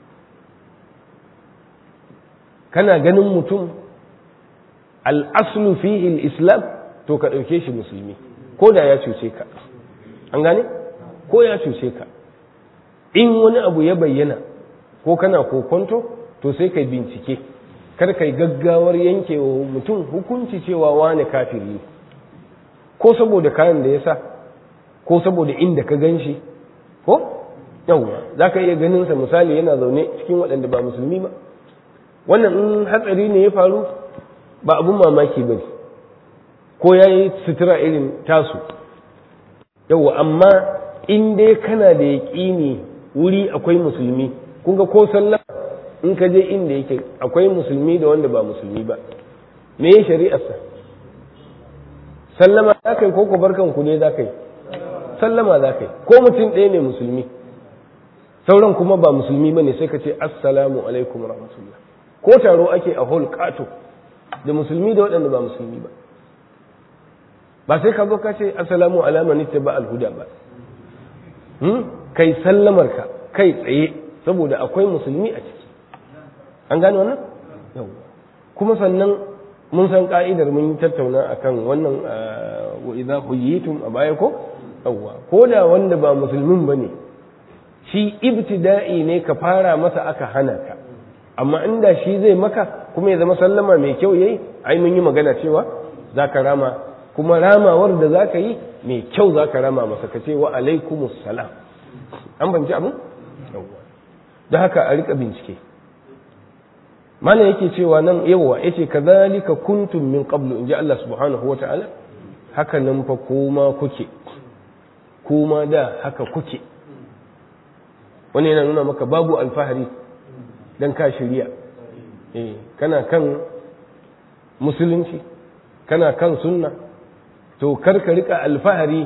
Speaker 2: kana ganin mutum al'aslu fihi islam to ka ɗauke shi musulmi ko da ya cuce ka an gane ko ya cuce ka in wani abu ya bayyana ko kana kokonto to sai kai bincike kar kai gaggawar yankewa mutum hukunci cewa wane kafiri ko saboda kayan da ya sa ko saboda inda ka gan shi ko yawwa za ka iya ganinsa misali yana zaune cikin waɗanda ba musulmi ba wannan in hatsari ne ya faru ba abun mamaki ba ko ya yi sutura irin tasu yawwa amma in dai kana da yaƙini wuri akwai musulmi kun ga ko sallah in ka je inda yake akwai musulmi da wanda ba musulmi ba me ya shari'arsa sallama za ka yi ko barkan ku ne za ka yi sallama za ka yi ko mutum ɗaya ne musulmi sauran kuma ba musulmi ba ne sai ka ce assalamu alaikum rahmatullah ko taro ake a hol kato da musulmi da waɗanda ba musulmi ba ba sai ka zo ka ce assalamu alama nitta ba alhuda ba kai sallamar ka kai tsaye saboda akwai musulmi a ciki an gane wannan kuma sannan mun san ka'idar mun yi tattauna akan wannan wa idza huyitum a baya ko yawwa ko da wanda ba musulmin bane shi ibtida'i ne ka fara masa aka hana ka amma inda shi zai maka kuma ya zama sallama mai kyau yayi ai mun yi magana cewa zaka rama kuma ramawar da zaka yi mai kyau zaka rama masa ka ce wa alaikumus salam an banci abin yawwa da haka a rika bincike mana yake cewa nan yawa yace kadhalika kuntum min qablu inji Allah subhanahu wata'ala haka nan fa kuma kuke kuma da haka kuke wani yana nuna maka babu alfahari dan ka shirya eh kana kan musulunci kana kan sunna to kar ka rika alfahari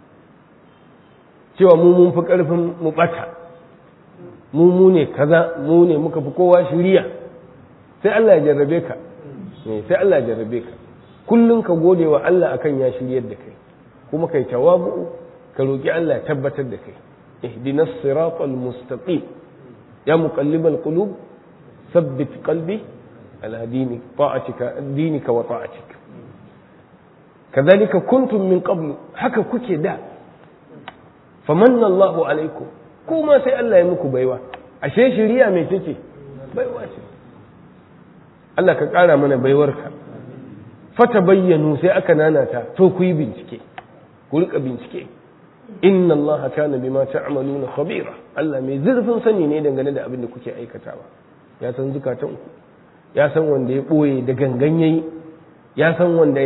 Speaker 2: cewa mu mun fi karfin mu bata mu mu ne kaza mu ne muka fi kowa shirya sai Allah ya jarrabe ka sai Allah ya jarrabe ka kullum ka gode wa Allah akan ya shiryar da kai kuma kai tawabu ka roki Allah ya tabbatar da kai ihdinas siratal mustaqim ya muqallibal qulub thabbit qalbi ala dini ta'atika dinika wa ta'atika kadhalika kuntum min qablu haka kuke da famanna Allahu alaikum kuma sai Allah ya muku baiwa ashe shiriya mai take baiwa ce Allah ka ƙara mana baiwarka fata bayyanu sai aka nanata to ku yi bincike ku rika bincike inna Allah kana bima ta'maluna khabira Allah mai zurfin sani ne dangane da abin da kuke aikatawa ya san zukatan ku ya san wanda ya boye da gangan yayi ya san wanda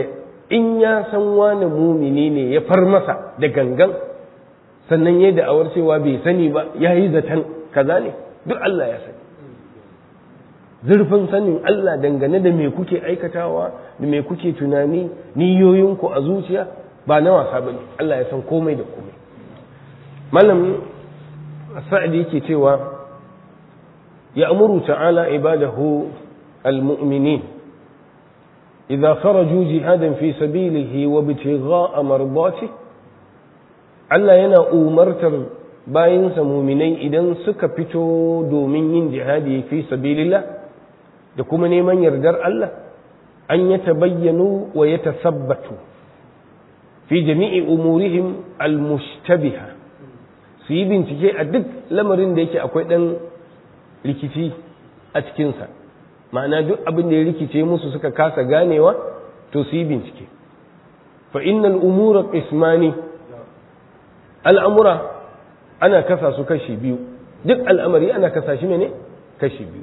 Speaker 2: in ya san wani mumini ne ya far masa da gangan sannan ya da'awar cewa bai sani ba ya yi zaton kaza ne duk Allah ya sani zurfin sanin Allah dangane da me kuke aikatawa da me kuke tunani niyoyinku a zuciya ba na wasa ba ne Allah ya san komai da komai malam sa'adi yake cewa ya amuru ta'ala ibadahu al-mu'minin idza kharaju jihadan fi sabilihi wa ibtigha'a mardatihi Allah yana umartar bayinsa muminai idan suka fito domin yin jihadi fi sabilillah da kuma neman yardar Allah an ya tabayyanu wa ya tasabbatu fi jami'i umurihim almushtabiha su yi bincike a duk lamarin da yake akwai ɗan rikici a cikinsa ma'ana duk abin da ya rikice musu suka kasa ganewa to su yi bincike fa innal umura qismani al'amura ana kasa su kashi biyu duk al'amari ana kasa shi ne kashi biyu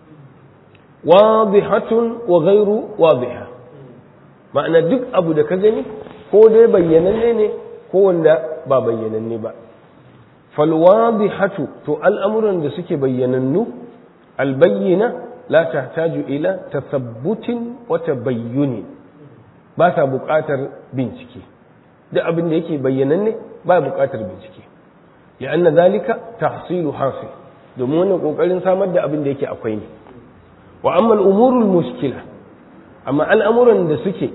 Speaker 2: wadihatun wa gairu wadiha ma'ana duk abu da ka gani ko dai bayyananne ne ko wanda ba bayyananne ba falwadihatu to al'amuran da suke bayyanannu albayyana la tahtaju ila tasabbutin wa tabayyuni ba sa buƙatar bincike duk abin da yake bayyananne ba buƙatar bincike li'anna zalika tahsilu hasil domin wannan kokarin samar da abin da yake akwai ne wa amma al'umurul mushkila amma al'amuran da suke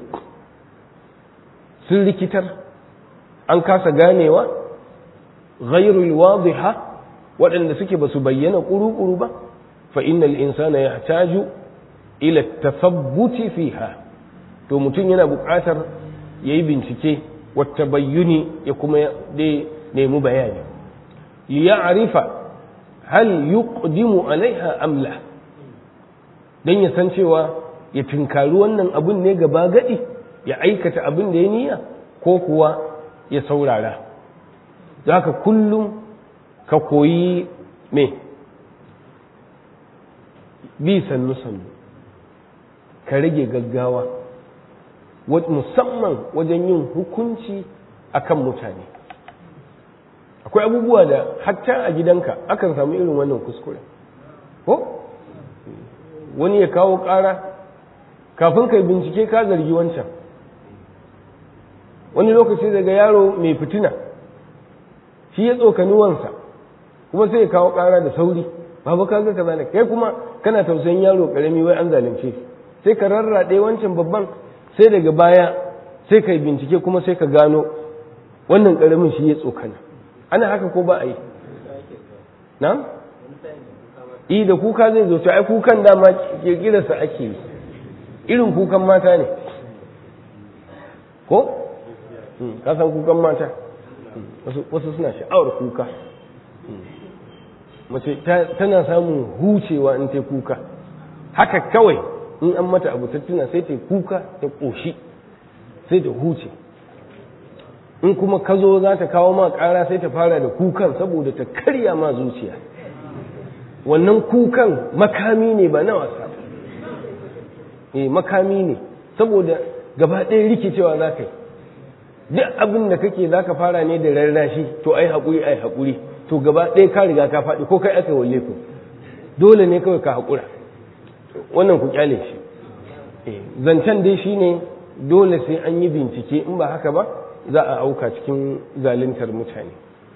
Speaker 2: sun rikitar an kasa ganewa ghairul wadiha waɗanda suke ba su bayyana ƙuru-ƙuru ba fa innal insana yahtaju ila tasabbuti fiha to mutum yana buƙatar yayi bincike wata bayyuni ya kuma dai nemi bayani liya'rifa hal yuqdimu alaiha amla dan ya san cewa ya tinkari wannan abun ne gaba gadi ya aikata abin da ya niyya ko kuwa ya saurara haka kullum ka koyi me bi sannu sannu ka rage gaggawa musamman wajen yin hukunci akan mutane akwai abubuwa da hatta a gidanka akan samu irin wannan kuskure ko wani ya kawo ƙara kafin kai bincike ka zargi wancan wani lokaci daga yaro mai fitina shi ya tsokani wansa kuma sai ya kawo ƙara da sauri babu ka ga kaza ne kai kuma kana tausayin yaro karami wai an zalunce sai ka rarraɗe wancan babban sai daga baya sai ka bincike kuma sai ka gano wannan karamin shi ya tsokana ana haka ko ba a yi na? i da kuka zai zo to ai kukan dama kirkirarsa ake yi irin kukan mata ne ko? ka san kukan mata wasu suna sha'awar kuka mace tana samun hucewa in ta kuka haka kawai in an mata abu ta tuna sai ta kuka ta ƙoshi sai ta huce in kuma ka zo za ta kawo ma ƙara sai ta fara da kukan saboda ta karya ma zuciya wannan kukan makami ne ba na wasa eh makami ne saboda gaba ɗaya rikicewa za ka yi duk abin da kake za ka fara ne da rarrashi to ai haƙuri ai haƙuri to gaba ɗaya ka riga ka faɗi ko kai aka walle ku dole ne kawai ka haƙura wannan ku kyale shi zancen dai shine dole sai an yi bincike in ba haka ba za a auka cikin zaluntar mutane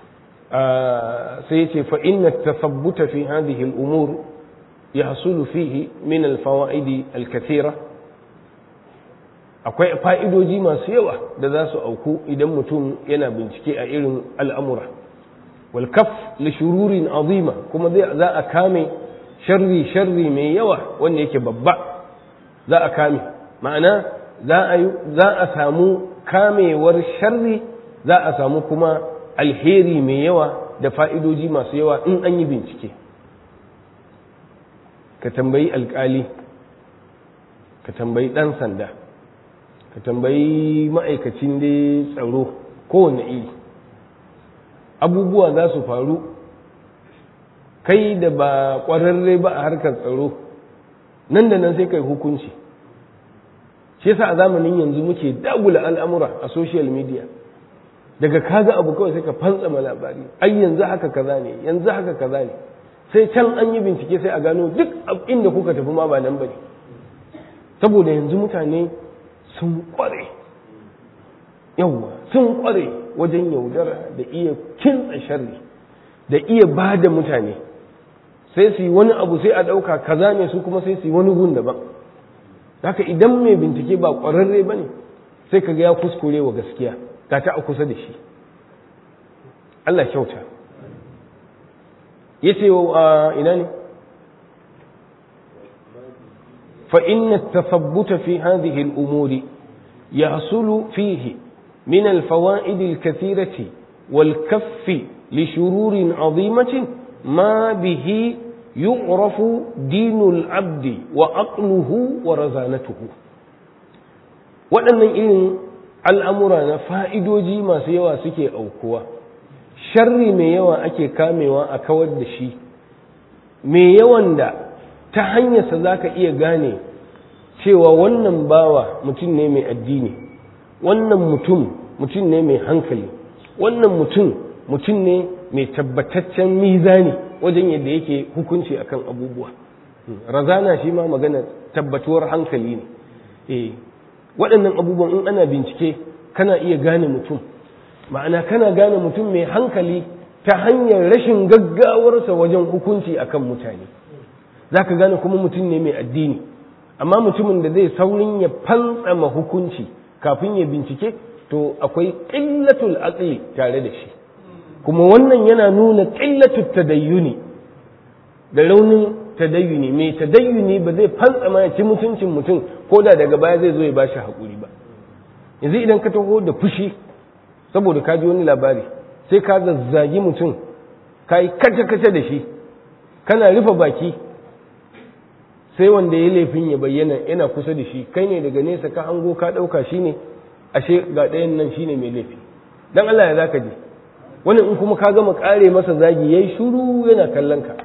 Speaker 2: sai ce fa inna tasabbuta fi hadhihi al-umur yahsulu fihi min al-fawaid al-kathira akwai fa'idoji masu yawa da za su auku idan mutum yana bincike a irin al'amura wal kaf li shururin azima kuma za a kame sharri sharri mai yawa wanda yake babba za a kame ma'ana za a samu kamewar sharri za a samu kuma alheri mai yawa da fa'idoji masu yawa in an yi bincike ka tambayi alkali ka tambayi ɗan sanda ka tambayi ma'aikacin da tsaro kowane iri abubuwa za su faru kai da ba ƙwararre ba a harkar tsaro nan da nan sai kai hukunci shi yasa a zamanin yanzu muke dagula al'amura a social media daga kaga abu kawai sai ka fantsama labari ai yanzu haka kaza ne yanzu haka kaza ne sai can an yi bincike sai a gano duk inda kuka tafi ma ba nan bane saboda yanzu mutane sun kware yawwa sun kware wajen yaudara da iya kintsa sharri da iya ba da mutane sai su yi wani abu sai a ɗauka kaza ne su kuma sai su yi wani gun daban haka idan mai bincike ba ƙwararre ba ne sai ka ga ya kuskure wa gaskiya ga ta a kusa da shi Allah kyauta ya ce wa ina ne فإن التثبت في هذه الأمور يحصل فيه من الفوائد الكثيرة والكف لشرور عظيمة ما به يعرف دين العبد وعقله ورزانته waɗannan irin al'amura na fa'idoji masu yawa suke aukuwa sharri mai yawa ake kamewa a kawar da shi mai yawan da ta hanyarsa za ka iya gane cewa wannan bawa mutum ne mai addini wannan mutum mutum ne mai hankali wannan mutum mutum ne mai tabbataccen mizani wajen yadda yake hukunci akan abubuwa razana shi ma magana tabbatuwar hankali ne eh waɗannan abubuwan in ana bincike kana iya gane mutum ma'ana kana gane mutum mai hankali ta hanyar rashin gaggawarsa wajen hukunci akan mutane za ka gane kuma mutum ne mai addini amma mutumin da zai saurin ya fantsama hukunci kafin ya bincike to akwai ƙillatul aqli tare da shi kuma wannan yana nuna ƙillatul tadayyuni da raunin tadayyuni mai tadayyuni ba zai fantsama ya ci mutuncin mutum ko da daga baya zai zo ya bashi haƙuri ba yanzu idan ka taho da fushi saboda ka ji wani labari sai ka zazzagi mutum ka yi kace-kace da shi kana rufe baki sai wanda ya laifin ya bayyana yana kusa da shi kai ne daga nesa ka hango ka ɗauka shi ne ashe ga ɗayan nan shi ne mai laifi don Allah ya zaka je wani in kuma ka gama ƙare masa zagi ya yi shuru yana kallon ka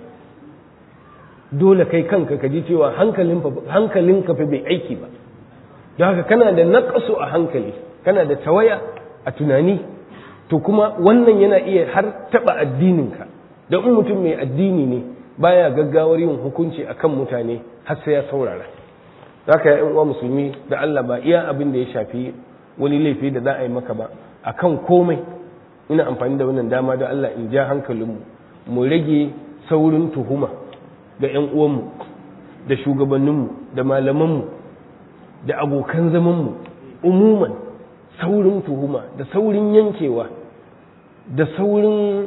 Speaker 2: dole kai kanka ka ji cewa hankalinka fa bai aiki ba don haka kana da naƙasu a hankali kana da tawaya a tunani to kuma wannan yana iya har taɓa addininka don in mutum mai addini ne baya gaggawar yin hukunci akan mutane har sai ya saurara zaka ya uwa musulmi da Allah ba iya abin da ya shafi wani laifi da za a yi maka ba akan komai ina amfani da wannan dama da Allah in ja hankalinmu mu rage saurin tuhuma ga 'yan uwanmu da shugabanninmu da malamanmu da abokan zamanmu umuman saurin tuhuma da saurin yankewa da saurin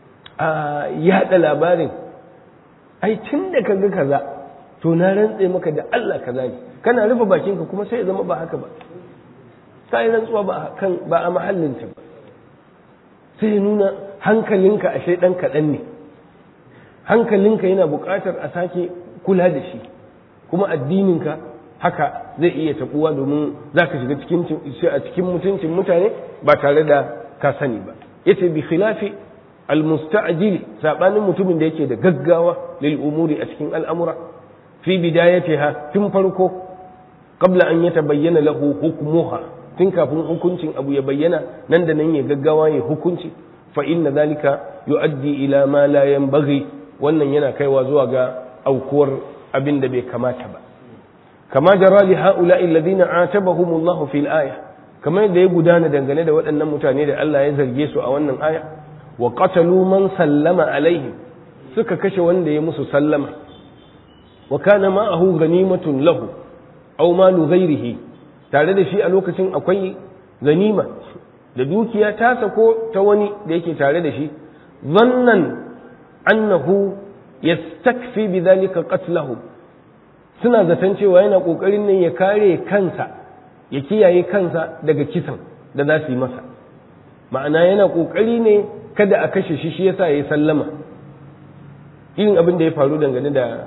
Speaker 2: yada labarin ai tun da ka ga kaza to na rantse maka da Allah kaza ne kana rufe bakinka kuma sai ya zama ba haka ba sai rantsuwa ba kan ba a mahallinta ba sai nuna hankalinka ashe dan kaɗan ne hankalinka yana buƙatar a sake kula da shi kuma addininka haka zai iya tabuwa domin za ka shiga cikin a cikin mutuncin mutane ba tare da ka sani ba yace bi khilafi almusta'jil sabanin mutumin da yake da gaggawa lil umuri a cikin al'amura fi bidayatiha tun farko qabla an yatabayyana lahu hukmuha tun kafin hukuncin abu ya bayyana nan da nan ya gaggawa ya hukunci fa inna zalika yuaddi ila ma la yanbaghi wannan yana kaiwa zuwa ga aukuwar abin da bai kamata ba kama jara li haula'i alladhina atabahum Allah fil aya kamar da ya gudana dangane da waɗannan mutane da Allah ya zarge su a wannan aya wa qatalu man sallama alaihim suka kashe wanda ya musu sallama wa kana ma'ahu ganimatun lahu aw malu ghairihi tare da shi a lokacin akwai ganima da dukiya ta sako ta wani da yake tare da shi zannan annahu yastakfi bidhalika qatlahu suna zaton cewa yana kokarin ne ya kare kansa ya kiyaye kansa daga kisan da za su yi masa ma'ana yana kokari ne kada a kashe shi shi yasa ya sallama irin abin da ya faru dangane da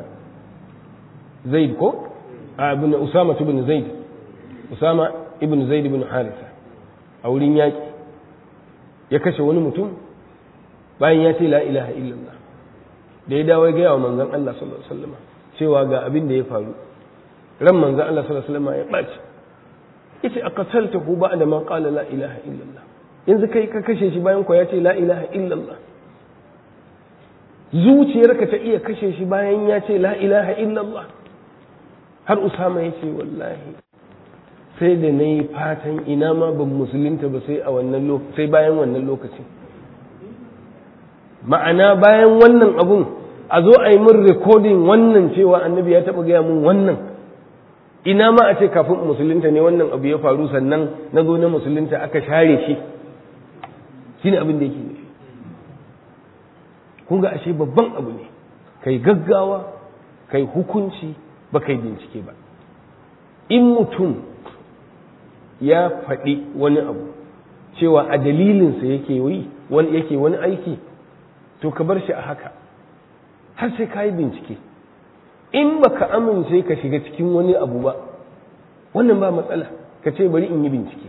Speaker 2: zaid ko abin usama ibn zaid usama ibn zaid ibn harisa a wurin yaƙi ya kashe wani mutum bayan ya ce la ilaha illallah da ya dawo ya gaya wa manzon Allah sallallahu alaihi wasallam cewa ga abin da ya faru ran manzon Allah sallallahu alaihi wasallam ya ɓaci yace aqataltahu ba'da ma qala la ilaha illallah yanzu kai ka kashe shi bayan ko ya ce la ilaha illallah zuciyarka ta iya kashe shi bayan ya ce la ilaha illallah har usama ya ce wallahi sai da na yi fatan ina ma ban musulunta ba sai a wannan sai bayan wannan lokaci ma'ana bayan wannan abun a zo a yi min rikodin wannan cewa annabi ya taɓa gaya mun wannan ina ma a ce kafin musulunta ne wannan abu ya faru sannan na zo na musulunta aka share shi shine abin da yake nufi kun ga ashe babban abu ne kai gaggawa kai hukunci ba kai bincike ba in mutum ya faɗi wani abu cewa a dalilinsa yake yi wani yake wani aiki to ka bar shi a haka har sai ka yi bincike in baka amince ka shiga cikin wani abu ba wannan ba matsala ka ce bari in yi bincike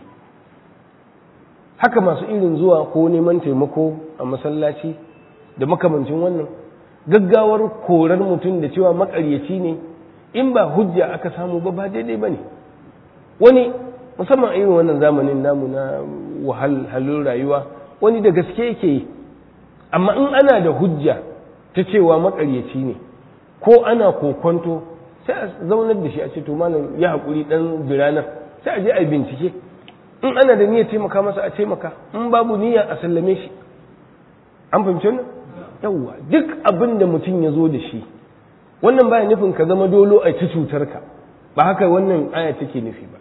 Speaker 2: haka masu irin zuwa ko neman taimako a masallaci da makamancin wannan gaggawar korar mutum da cewa makaryaci ne in ba hujja aka samu ba ba daidai ba ne wani musamman irin wannan zamanin namu na wahalhalun rayuwa wani da gaske yake yi amma in ana da hujja ta cewa makaryaci ne ko ana kokonto sai a zaunar da shi a ce to malam ya haƙuri ɗan biranen sai a je a bincike in ana da niyyar taimaka masa a taimaka in babu niyya a sallame shi an fahimci wannan yawwa duk abin da mutum ya zo da shi wannan baya nufin ka zama dolo a ci cutar ka ba haka wannan aya take nufi ba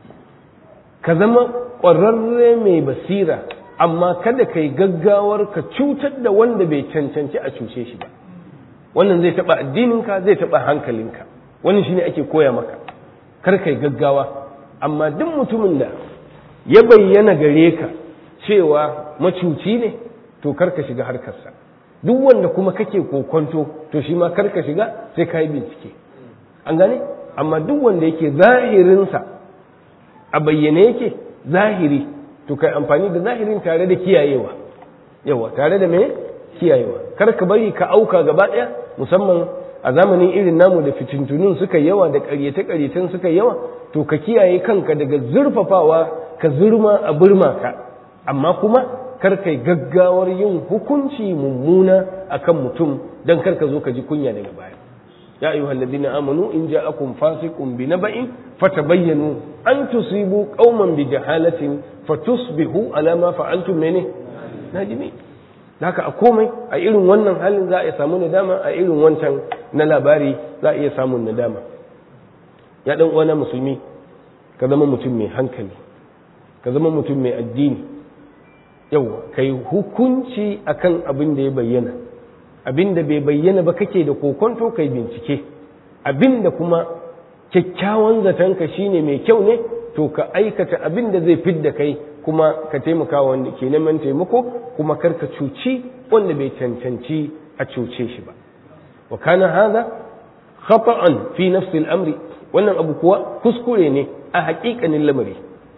Speaker 2: ka zama ƙwararre mai basira amma kada ka yi gaggawar ka cutar da wanda bai cancanci a cuce shi ba wannan zai taɓa addininka zai taɓa hankalinka wannan shine ake koya maka kar ka yi gaggawa amma duk mutumin da ya bayyana gare ka cewa macuci ne to kar ka shiga harkarsa duk wanda kuma kake kokonto to shi ma kar ka shiga sai ka yi bincike an gane amma duk wanda yake zahirinsa a bayyane yake zahiri to kai amfani da zahirin tare da kiyayewa yawa tare da me kiyayewa kar ka bari ka auka gaba ɗaya musamman a zamanin irin namu da fitintunun suka yawa da ƙaryate-ƙaryeten suka yawa to ka kiyaye kanka daga zurfafawa ka zurma a burma ka amma kuma kar kai gaggawar yin hukunci mummuna akan mutum dan kar ka zo ka ji kunya daga baya ya ayyuhal ladina amanu in ja'akum fasiqun bi naba'in fatabayyanu an tusibu qauman bi jahalatin fatusbihu ala ma fa'altum mene najimi haka a komai a irin wannan halin za a iya samu nadama a irin wancan na labari za a iya samun nadama ya dan uwana musulmi ka zama mutum mai hankali ka zama mutum mai addini yau kai hukunci akan abin da ya bayyana abin da bai bayyana ba kake da kokonto kai bincike abin da kuma kyakkyawan zatonka shine mai kyau ne to ka aikata abin da zai fidda kai kuma ka taimaka wanda ke neman taimako kuma kar ka cuci wanda bai cancanci a cuce shi ba wa kana hadha khata'an fi nafsi al-amri wannan abu kuwa kuskure ne a haƙiƙanin lamari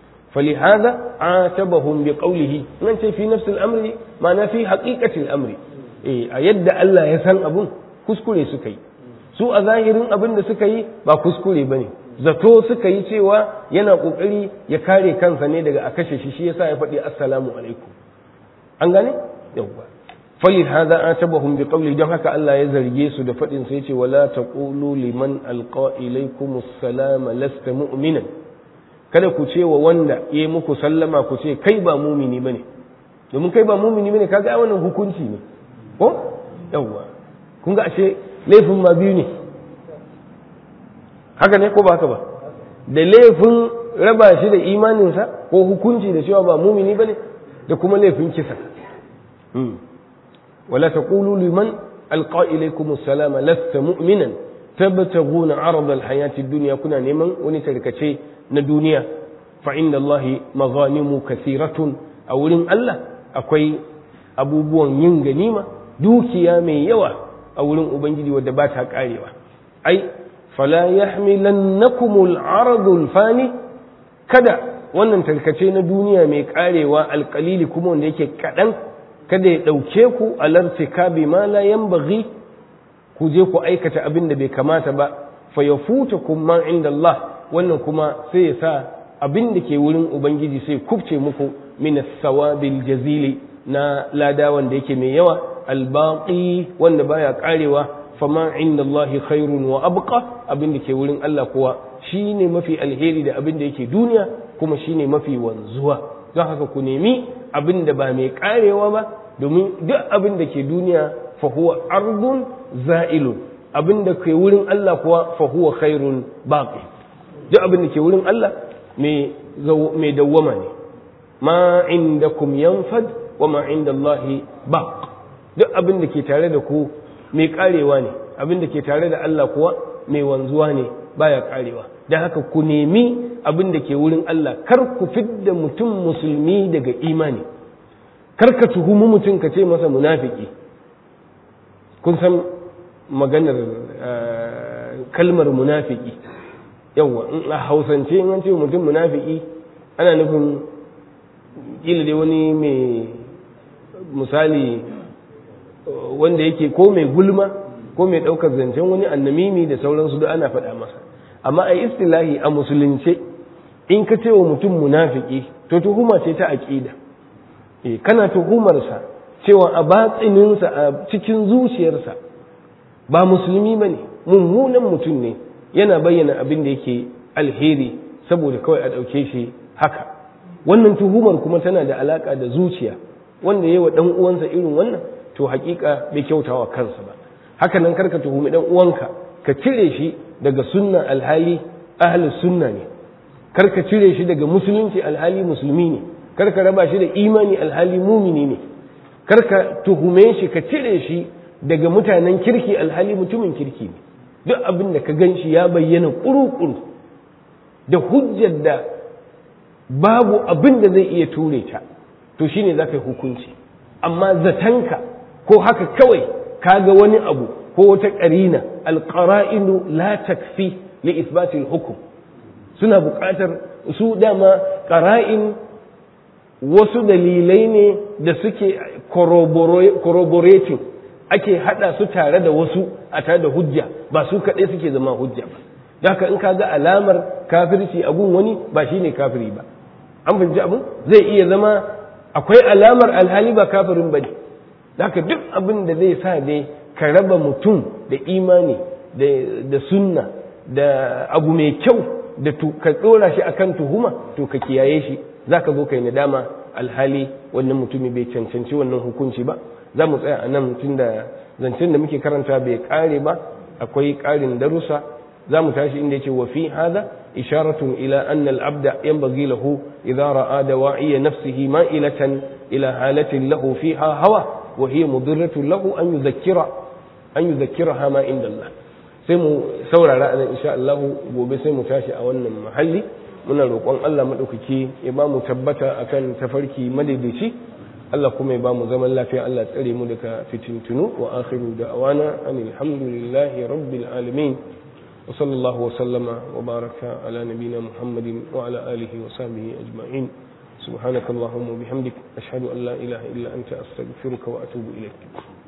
Speaker 2: فلهذا عاتبهم بقوله من في نفس الأمر ما في حقيقة الأمر إيه أيد الله يسن أبون كسكولي سكي su a zahirin abin da suka yi ba kuskure ba ne zato suka yi cewa yana ƙoƙari ya kare kansa ne daga a kashe shi shi yasa ya faɗi assalamu alaikum an gane yawwa falil hadha atabahum bi qawli don haka Allah ya zarge su da faɗin sai ce wala taqulu liman alqa ilaykum assalama lasta mu'minan kada ku ce wa wanda ya muku sallama ku ce kai ba mumini ba ne domin kai ba mumini ba ne kaga wannan hukunci ne ko yawwa kun ga ashe laifin ma biyu ne haka ne ko ba haka ba da laifin raba shi da imaninsa ko hukunci da cewa ba mumini ba ne da kuma laifin kisa wala taqulu liman alqa ilaykum assalama lasta mu'minan tabtaguna arda alhayati ad-dunya kuna neman wani tarkace na duniya fa inda Allah maghanimu kasiratun a wurin Allah akwai abubuwan yin ganima dukiya mai yawa a wurin ubangiji wadda ba ta karewa ai fala yahmilannakum al fani kada wannan tarkace na duniya mai karewa alkalili kuma wanda yake kadan kada ya dauke ku alartikabi ma la yanbaghi ku je ku aikata abin da bai kamata ba fa yafutakum ma inda Allah wannan kuma sai ya sa abin da ke wurin ubangiji sai kubce muku min sawabil jazili na lada wanda yake mai yawa albaqi wanda baya karewa fama inda Allah khairun wa abqa abin da ke wurin Allah kuwa shine mafi alheri da abin da yake duniya kuma shine mafi wanzuwa don haka ku nemi abin da ba mai karewa ba domin duk abin da ke duniya fa huwa ardun za'ilun abin da ke wurin Allah kuwa fa huwa khairun baqi duk abin da ke wurin Allah mai dawwama ne ma indakum yanfad wa ma inda Allah baq duk abin da ke tare da ku mai karewa ne abin da ke tare da Allah kuwa mai wanzuwa ne baya karewa don haka ku nemi abin da ke wurin Allah kar ku fidda mutum musulmi daga imani kar ka tuhumi mutum ka ce masa munafiki kun san maganar kalmar munafiki yawwa in a hausance in an ce mutum munafiki ana nufin kila dai wani mai misali wanda yake ko mai gulma ko mai ɗaukar zancen wani annamimi da sauransu da ana faɗa masa amma a istilahi a musulunce in ka ce wa mutum munafiki to tuhuma ce ta aƙida eh kana tuhumarsa cewa a batsininsa a cikin zuciyarsa ba musulmi ba ne mummunan mutum ne yana bayyana abin da yake alheri saboda kawai a ɗauke shi haka wannan tuhumar kuma tana da alaƙa da zuciya wanda ya yi wa ɗan uwansa irin wannan to hakika bai kyauta wa kansa ba haka nan karka tuhumi ɗan uwanka ka cire shi daga sunna alhali ahli sunna ne karka cire shi daga musulunci alhali musulmi ne karka raba shi da imani alhali mumini ne karka tuhume shi ka cire shi daga mutanen kirki alhali mutumin kirki ne duk abin da ka gan shi ya bayyana ƙuru-ƙuru da hujjar da babu abin da zai iya ture ta to shine za ka yi hukunci amma zatanka ko haka kawai kaga wani abu ko wata ƙarina alƙara'inu la takfi li isbatil hukum suna buƙatar su dama ƙara'in wasu dalilai ne da suke corroborating ake hada su tare da wasu a tare da hujja ba su kaɗai suke zama hujja ba haka in ka ga alamar kafirci a gun wani ba shine kafiri ba an fahimci abin zai iya zama akwai alamar alhali ba kafirin ba ne haka duk abin da zai sa dai ka raba mutum da imani da sunna da abu mai kyau da ka ɗora shi akan tuhuma to ka kiyaye shi za ka zo kai nadama alhali wannan mutumi bai cancanci wannan hukunci ba za mu tsaya a nan tun da zancen da muke karanta bai kare ba akwai ƙarin darussa za mu tashi inda yake wa fi hada isharatun ila anna al-abda yanbaghi lahu idha ra'a dawa'iya nafsihi ma'ilatan ila halatin lahu fiha hawa wa hiya mudirratun lahu an yudhakkira an yudhakkiraha ma inda Allah sai mu saurara a insha Allah gobe sai mu tashi a wannan mahalli muna roƙon Allah maɗaukaki ya ba mu tabbata akan tafarki madaidaici Allah kuma ya ba mu zaman lafiya Allah tsare mu daga fitintunu wa akhiru da'wana anil hamdulillahi rabbil alamin wa sallallahu wa sallama wa baraka ala nabina muhammadin wa ala alihi wa sahbihi ajma'in سبحانك اللهم وبحمدك أشهد أن لا إله إلا أنت أستغفرك وأتوب إليك